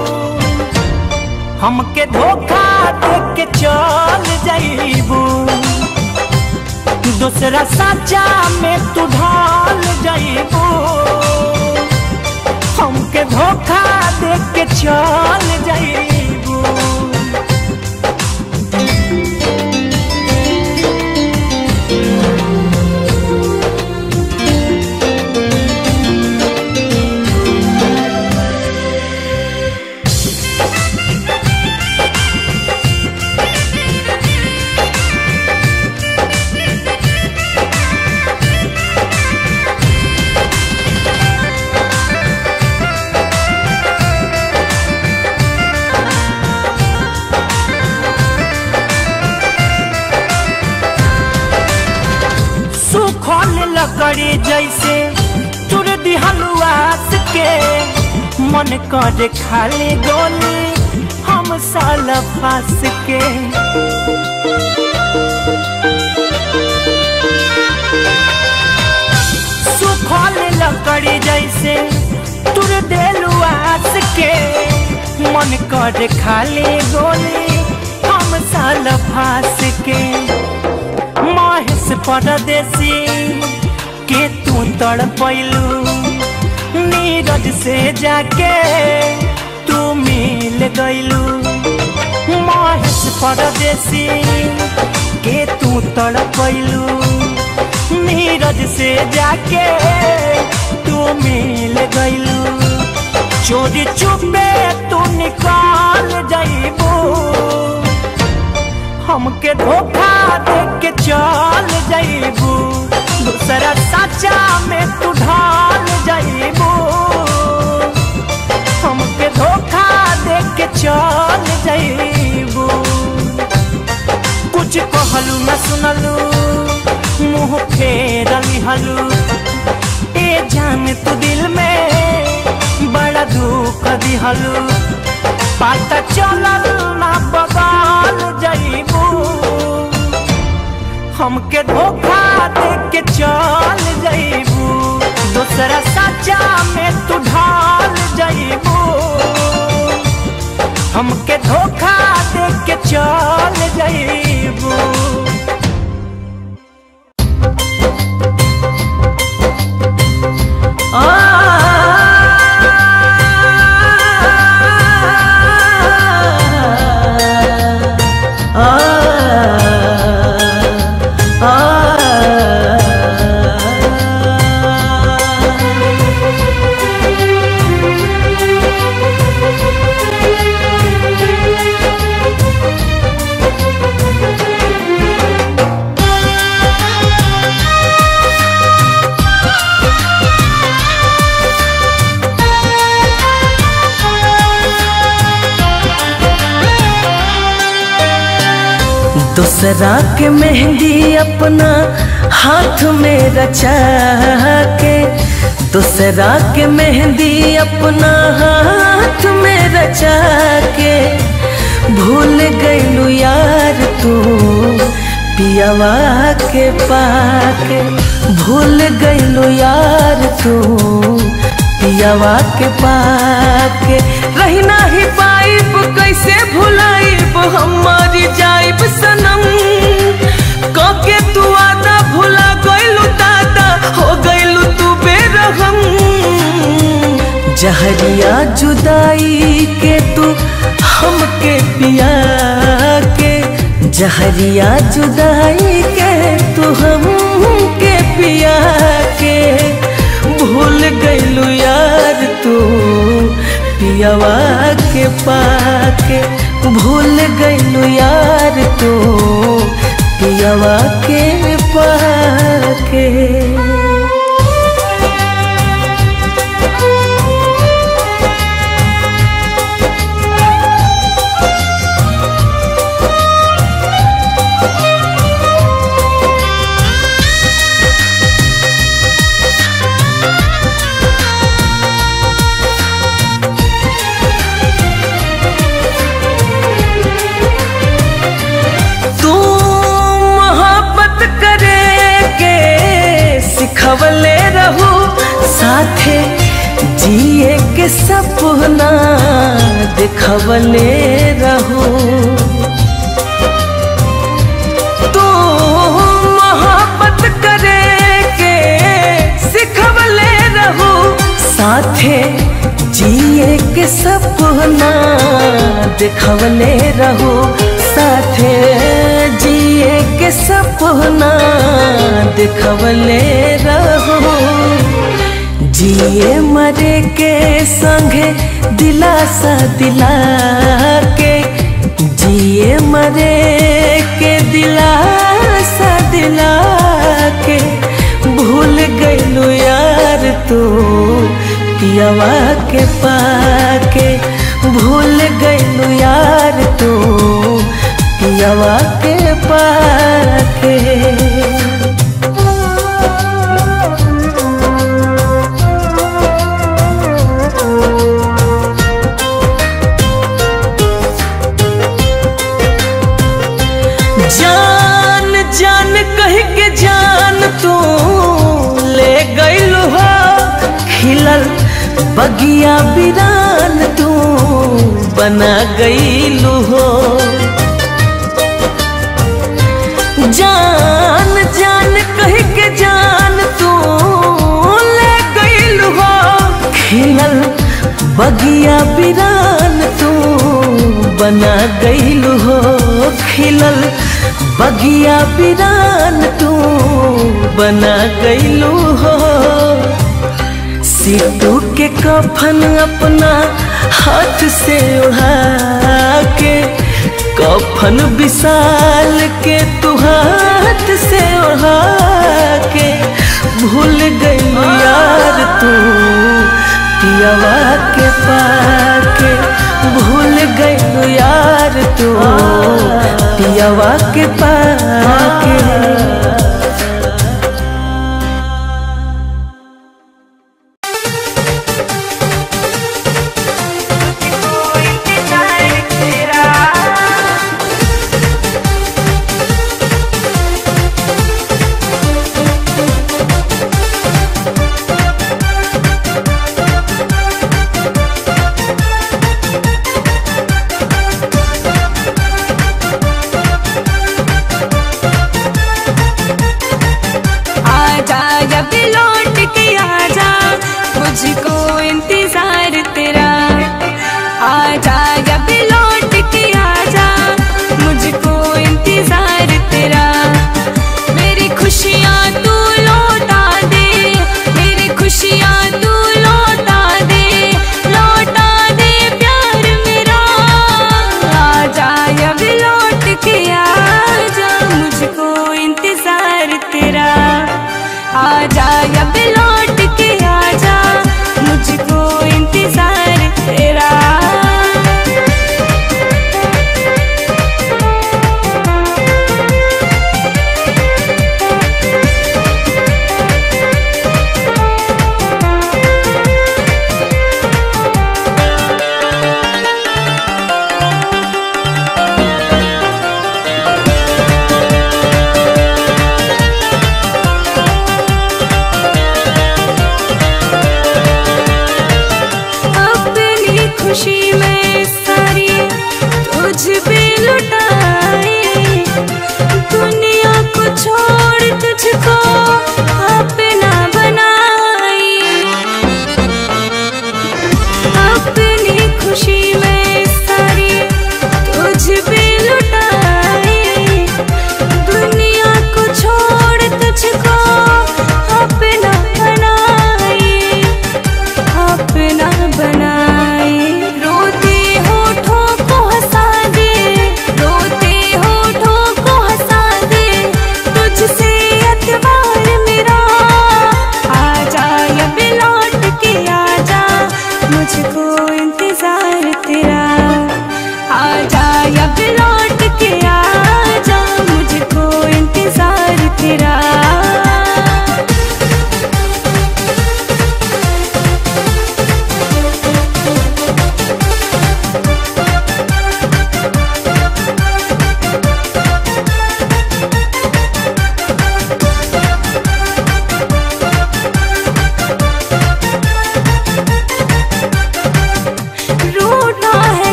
हमके धोखा दे के चल जाइबू दूसरा साचा में तू ढल जाइबू हमके धोखा दे के चल जाइबू सुखल लकड़ी जैसे तुर दिहलुआस के मन करे खाली गोली हम साल फास के सुखल लकड़ी जैसे तुर दिलुआस के मन करे खाली गोली हम साल फास के महेश परदेसी के तू तड़ पैलू नीरज से जाके तू मिल गईलू महेश परदेसी के तू तड़ पैलू नीरज से जाके तू मिल गईलू चोरी चुपे तू निकाल जाइबू हमके धोखा दे के चल जाइबू दूसरा साचा में तू ढाल जाइबू हमके धोखा दे के चल जाइबू कुछ कहलू न सुनलू मुंह फेर लिहलू ए जान तू दिल में बड़ा दुख दिहलू पता चलल ना बदल जाइबू हमके धोखा दे के चल जाइबू दूसरा साचा में तू ढाल जाइबू हमके धोखा दे के चल जाइबू आ दूसरा के मेहंदी अपना हाथ में रचा के दूसरा के मेहंदी अपना हाथ में रचा के भूल गईलू यार तू पियावा के पाके भूल गईलू यार तू पियावा के पाके रही नाही पाइब कैसे भुलाइब हमारी जाइब सनम कके तू आदा भुला गइलू दादा हो गइलू तू बेरहम जहरिया जुदाई के तू हमके पिया के जहरिया जुदाई के तू हमके पिया के भूल गइलू यार तू पियावा के पाके भूल गइलू यार तू पियावा के पाके तू मोहब्बत करे के सिखवले रहू साथे जिए के सपना दिखवले रहू तू मोहब्बत करे के सिखवले रहू साथे जिए के सपना दिखवले रहू साथे जिए के सपना दिखवले रहो जिए मरे के संगे दिलासा दिला के जिए मरे के दिलासा दिला के भूल गइलू यार तू पियावा के पाके भूल गइलू यार तू पियावा के पाके जान जान कह के जान तू ले गइलू हो खिलल बगिया बिरान तू बना गइलू हो जान जान कह के जान तू ले गइलू हो खिलल बगिया बिरान तू बना गइलू हो खिलल बगिया बिरान तू बना गइलू हो सीटू के कफन अपना हाथ से उड़ा के कफन विशाल के तू हाथ से उड़ा के भूल गई यार तू पियावा के पाके भूल गई यार तू पियावा के पाके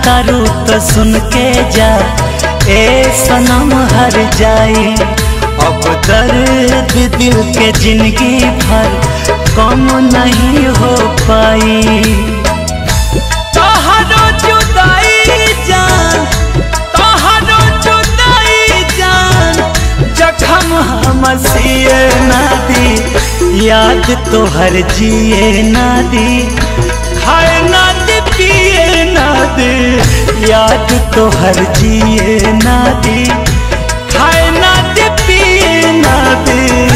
तारू तो सुन के जा ए सनम हर जाए अब दर्द दिल के जिंदगी भर कम नहीं हो पाई तोहरो जुदाई जान तोहरो जुदाई जान जखम हम सिए ना दी याद तोहर जिए ना दी खाए ना दे पिए ना दे याद तोहर जिए ना दी खाए ना दे पिए ना दे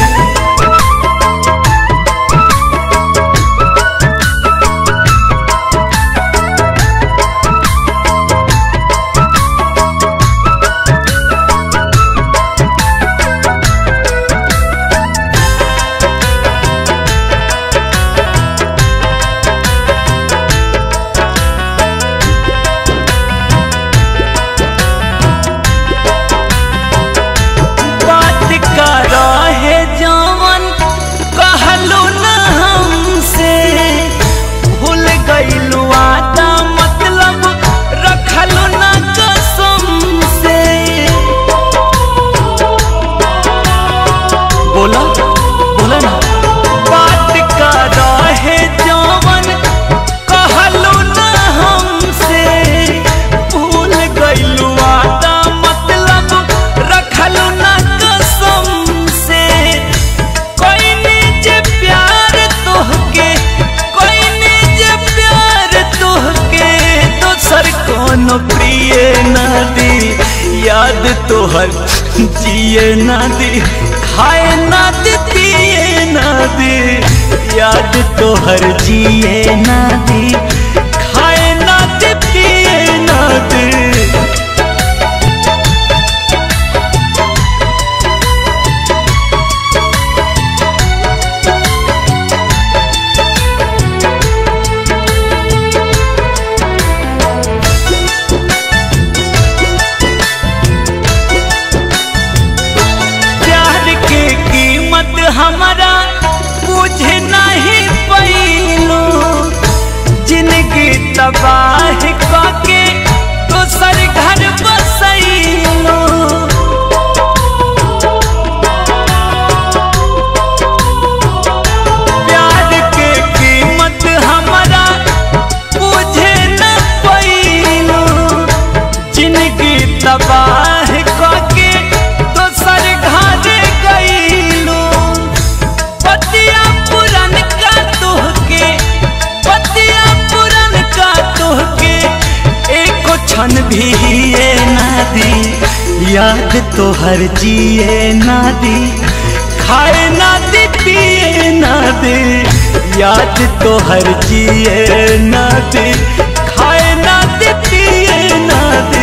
बात का रहे जवन कहलू न हमसे भूल गईलू आता मतलब रखलू न कसम से बोला बोला ना बात का रहे जवन कहलू न हमसे भूल गईलू आता मतलब रखलू न कसम से कोई निज प्यार तोहके कोई निज प्यार तोहके दोसर कोनो प्रिय ना दी याद तोहर जिए ना दी खाए ना दी पिए ना दी याद तोहर जिए ना दी खाए ना दी पिए ना दी प्यार के कीमत हमारा बुझे नहीं पैलो जिंदगी तबाह के दोसर घर बसैलो प्यार के कीमत हमारा बुझे न पैलो जिंदगी तबाह के दोसर घर गईलो पतिया पुरन का तोहके पतिया पुरन का तोहके एको क्षण भी ये ना दी याद तोहर जिए ना दी खाए ना दी पिए ना दे याद तोहर जिए ना दे खाए ना दे पिए ना दे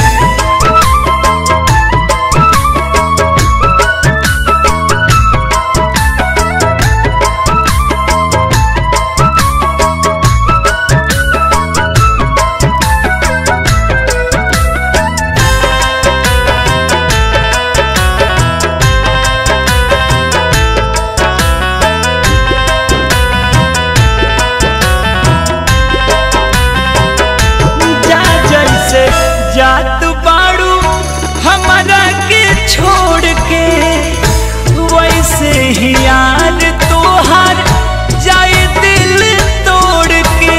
जा जैसे जात बाड़ू हमारा के छोड़ के वैसे ही यार तोहार जाए दिल तोड़ के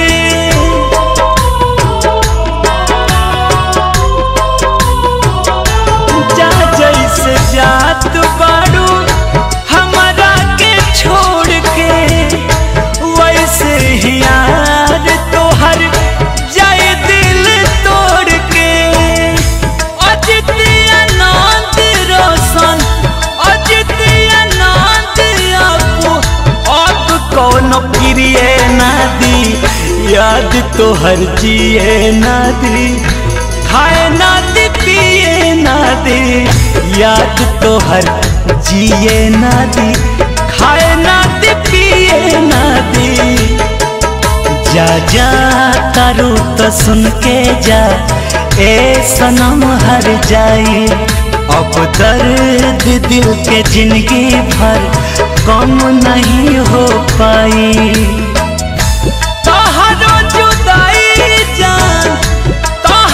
जा जैसे जात बाड़ू हमारा के छोड़ के वैसे ही यार तोहर जाए दिल तोड़ के अजित आनंद रोशन अजित आनंद आपू अब कौन प्रिय ना दी याद तोहर जिए ना दी खाए ना दी पिए ना दी याद तोहर जिए ना दी खाए ना दी पिए ना दी जा जा तारू तो सुन के जा ए सनम हर जाई अब दर्द दिल के जिंदगी भर कम नहीं हो पाई तोहरो जुदाई जान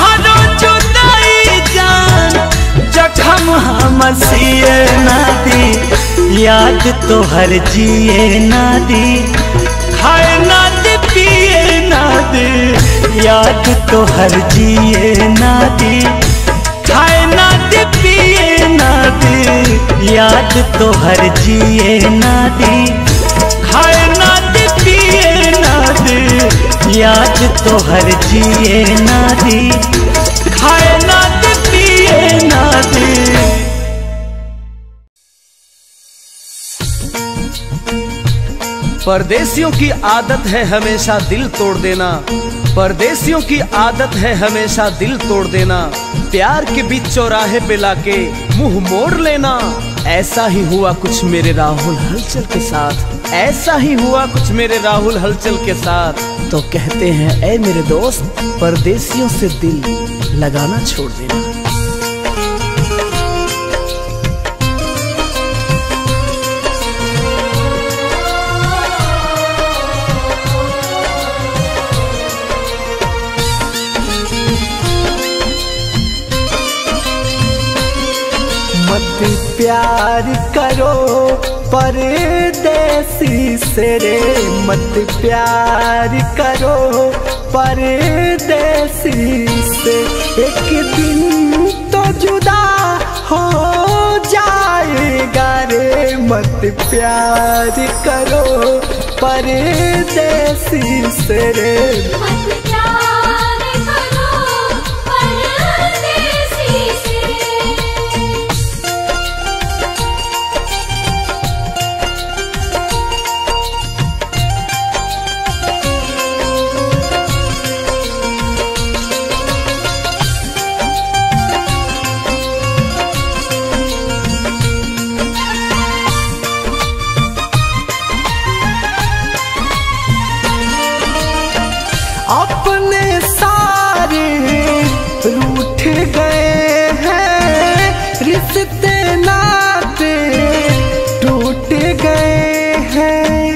मसीए ना दी याद तो हर जिए ना दी खाए ना दे पिए ना दे याद तो हर जिए ना दी खाए ना दे पिए ना दे याद तो हर जिए ना दी खाए ना दे पिए ना दे याद तो हर जिए ना दी खाए ना दे पिए ना दे परदेसियों की आदत है हमेशा दिल तोड़ देना परदेसियों की आदत है हमेशा दिल तोड़ देना प्यार के बीच चौराहे पे लाके मुंह मोड़ लेना ऐसा ही हुआ कुछ मेरे राहुल हलचल के साथ ऐसा ही हुआ कुछ मेरे राहुल हलचल के साथ तो कहते हैं ऐ मेरे दोस्त परदेसियों से दिल लगाना छोड़ देना मत प्यार करो परदेसी से रे मत प्यार करो परदेसी से एक दिन तो जुदा हो जाएगा रे मत प्यार करो परदेसी से रे अपने सारे रूठ गए हैं रिश्ते नाते टूट गए हैं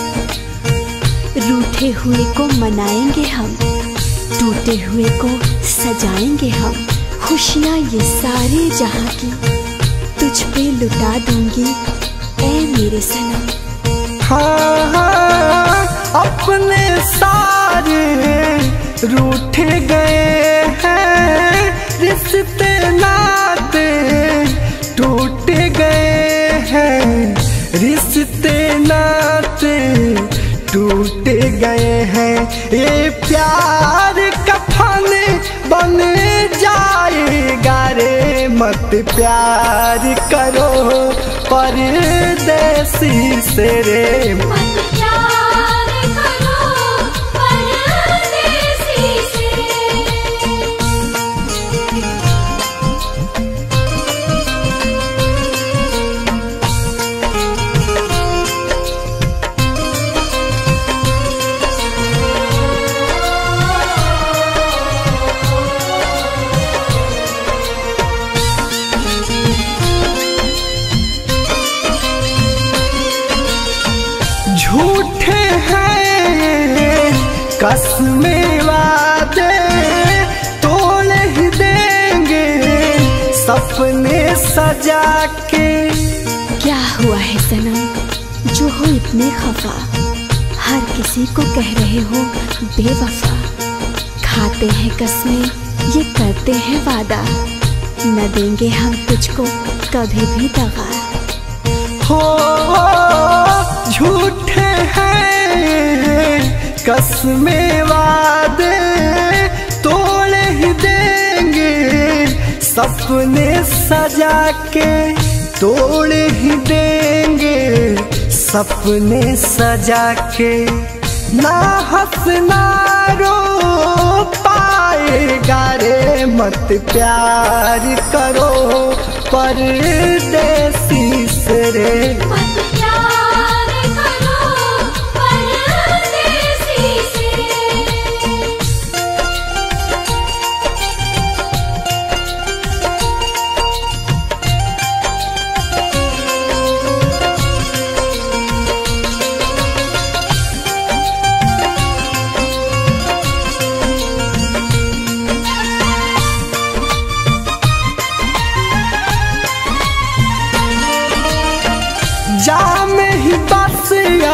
रूठे हुए को मनाएंगे हम टूटे हुए को सजाएंगे हम खुशियाँ ये सारे जहाँ की तुझ पे लुटा दूंगी ए मेरे सनम हाँ हाँ अपने सारे रूठ गए हैं रिश्ते नाते टूट गए हैं रिश्ते नाते टूट गए हैं ये प्यार कफन बन जाएगा रे मत प्यार करो परदेसी से रे झूठे हैं कसमें वादे तोड़ ही देंगे सपने सजा के क्या हुआ है सनम जो हो इतने खफा हर किसी को कह रहे हो बेवफा खाते हैं कसमें ये करते हैं वादा न देंगे हम तुझको कभी भी दगा हो झूठे हैं कसमें वादे तोड़ ही देंगे सपने सजा के तोड़ ही देंगे सपने सजा के ना हंसना रो पाएगा रे मत प्यार करो परदेसी से रे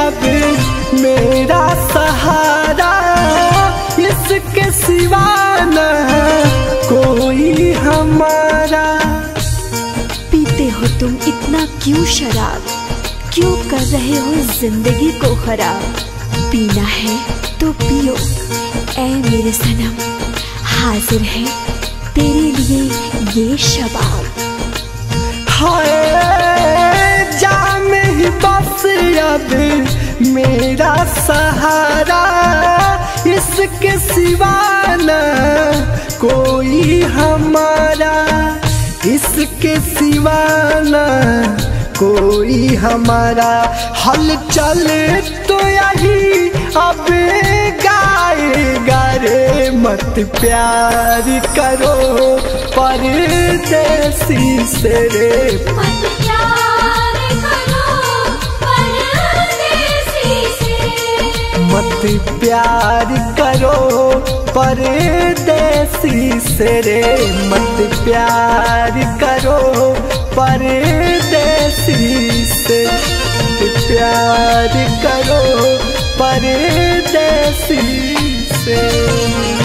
अब मेरा सहारा इसके सिवा न कोई हमारा पीते हो तुम इतना क्यों शराब क्यों कर रहे हो जिंदगी को खराब पीना है तो पियो ऐ मेरे सनम हाजिर है तेरे लिए ये शबाब हाय जाम ही बस अब मेरा सहारा इसके सिवा न कोई हमारा इसके सिवा न कोई हमारा हल चल तो यही अब गाएगा रे मत प्यार करो परदेसी से रे मत प्यार करो परदेसी से रे मत प्यार करो परदेसी से मत प्यार करो परदेसी से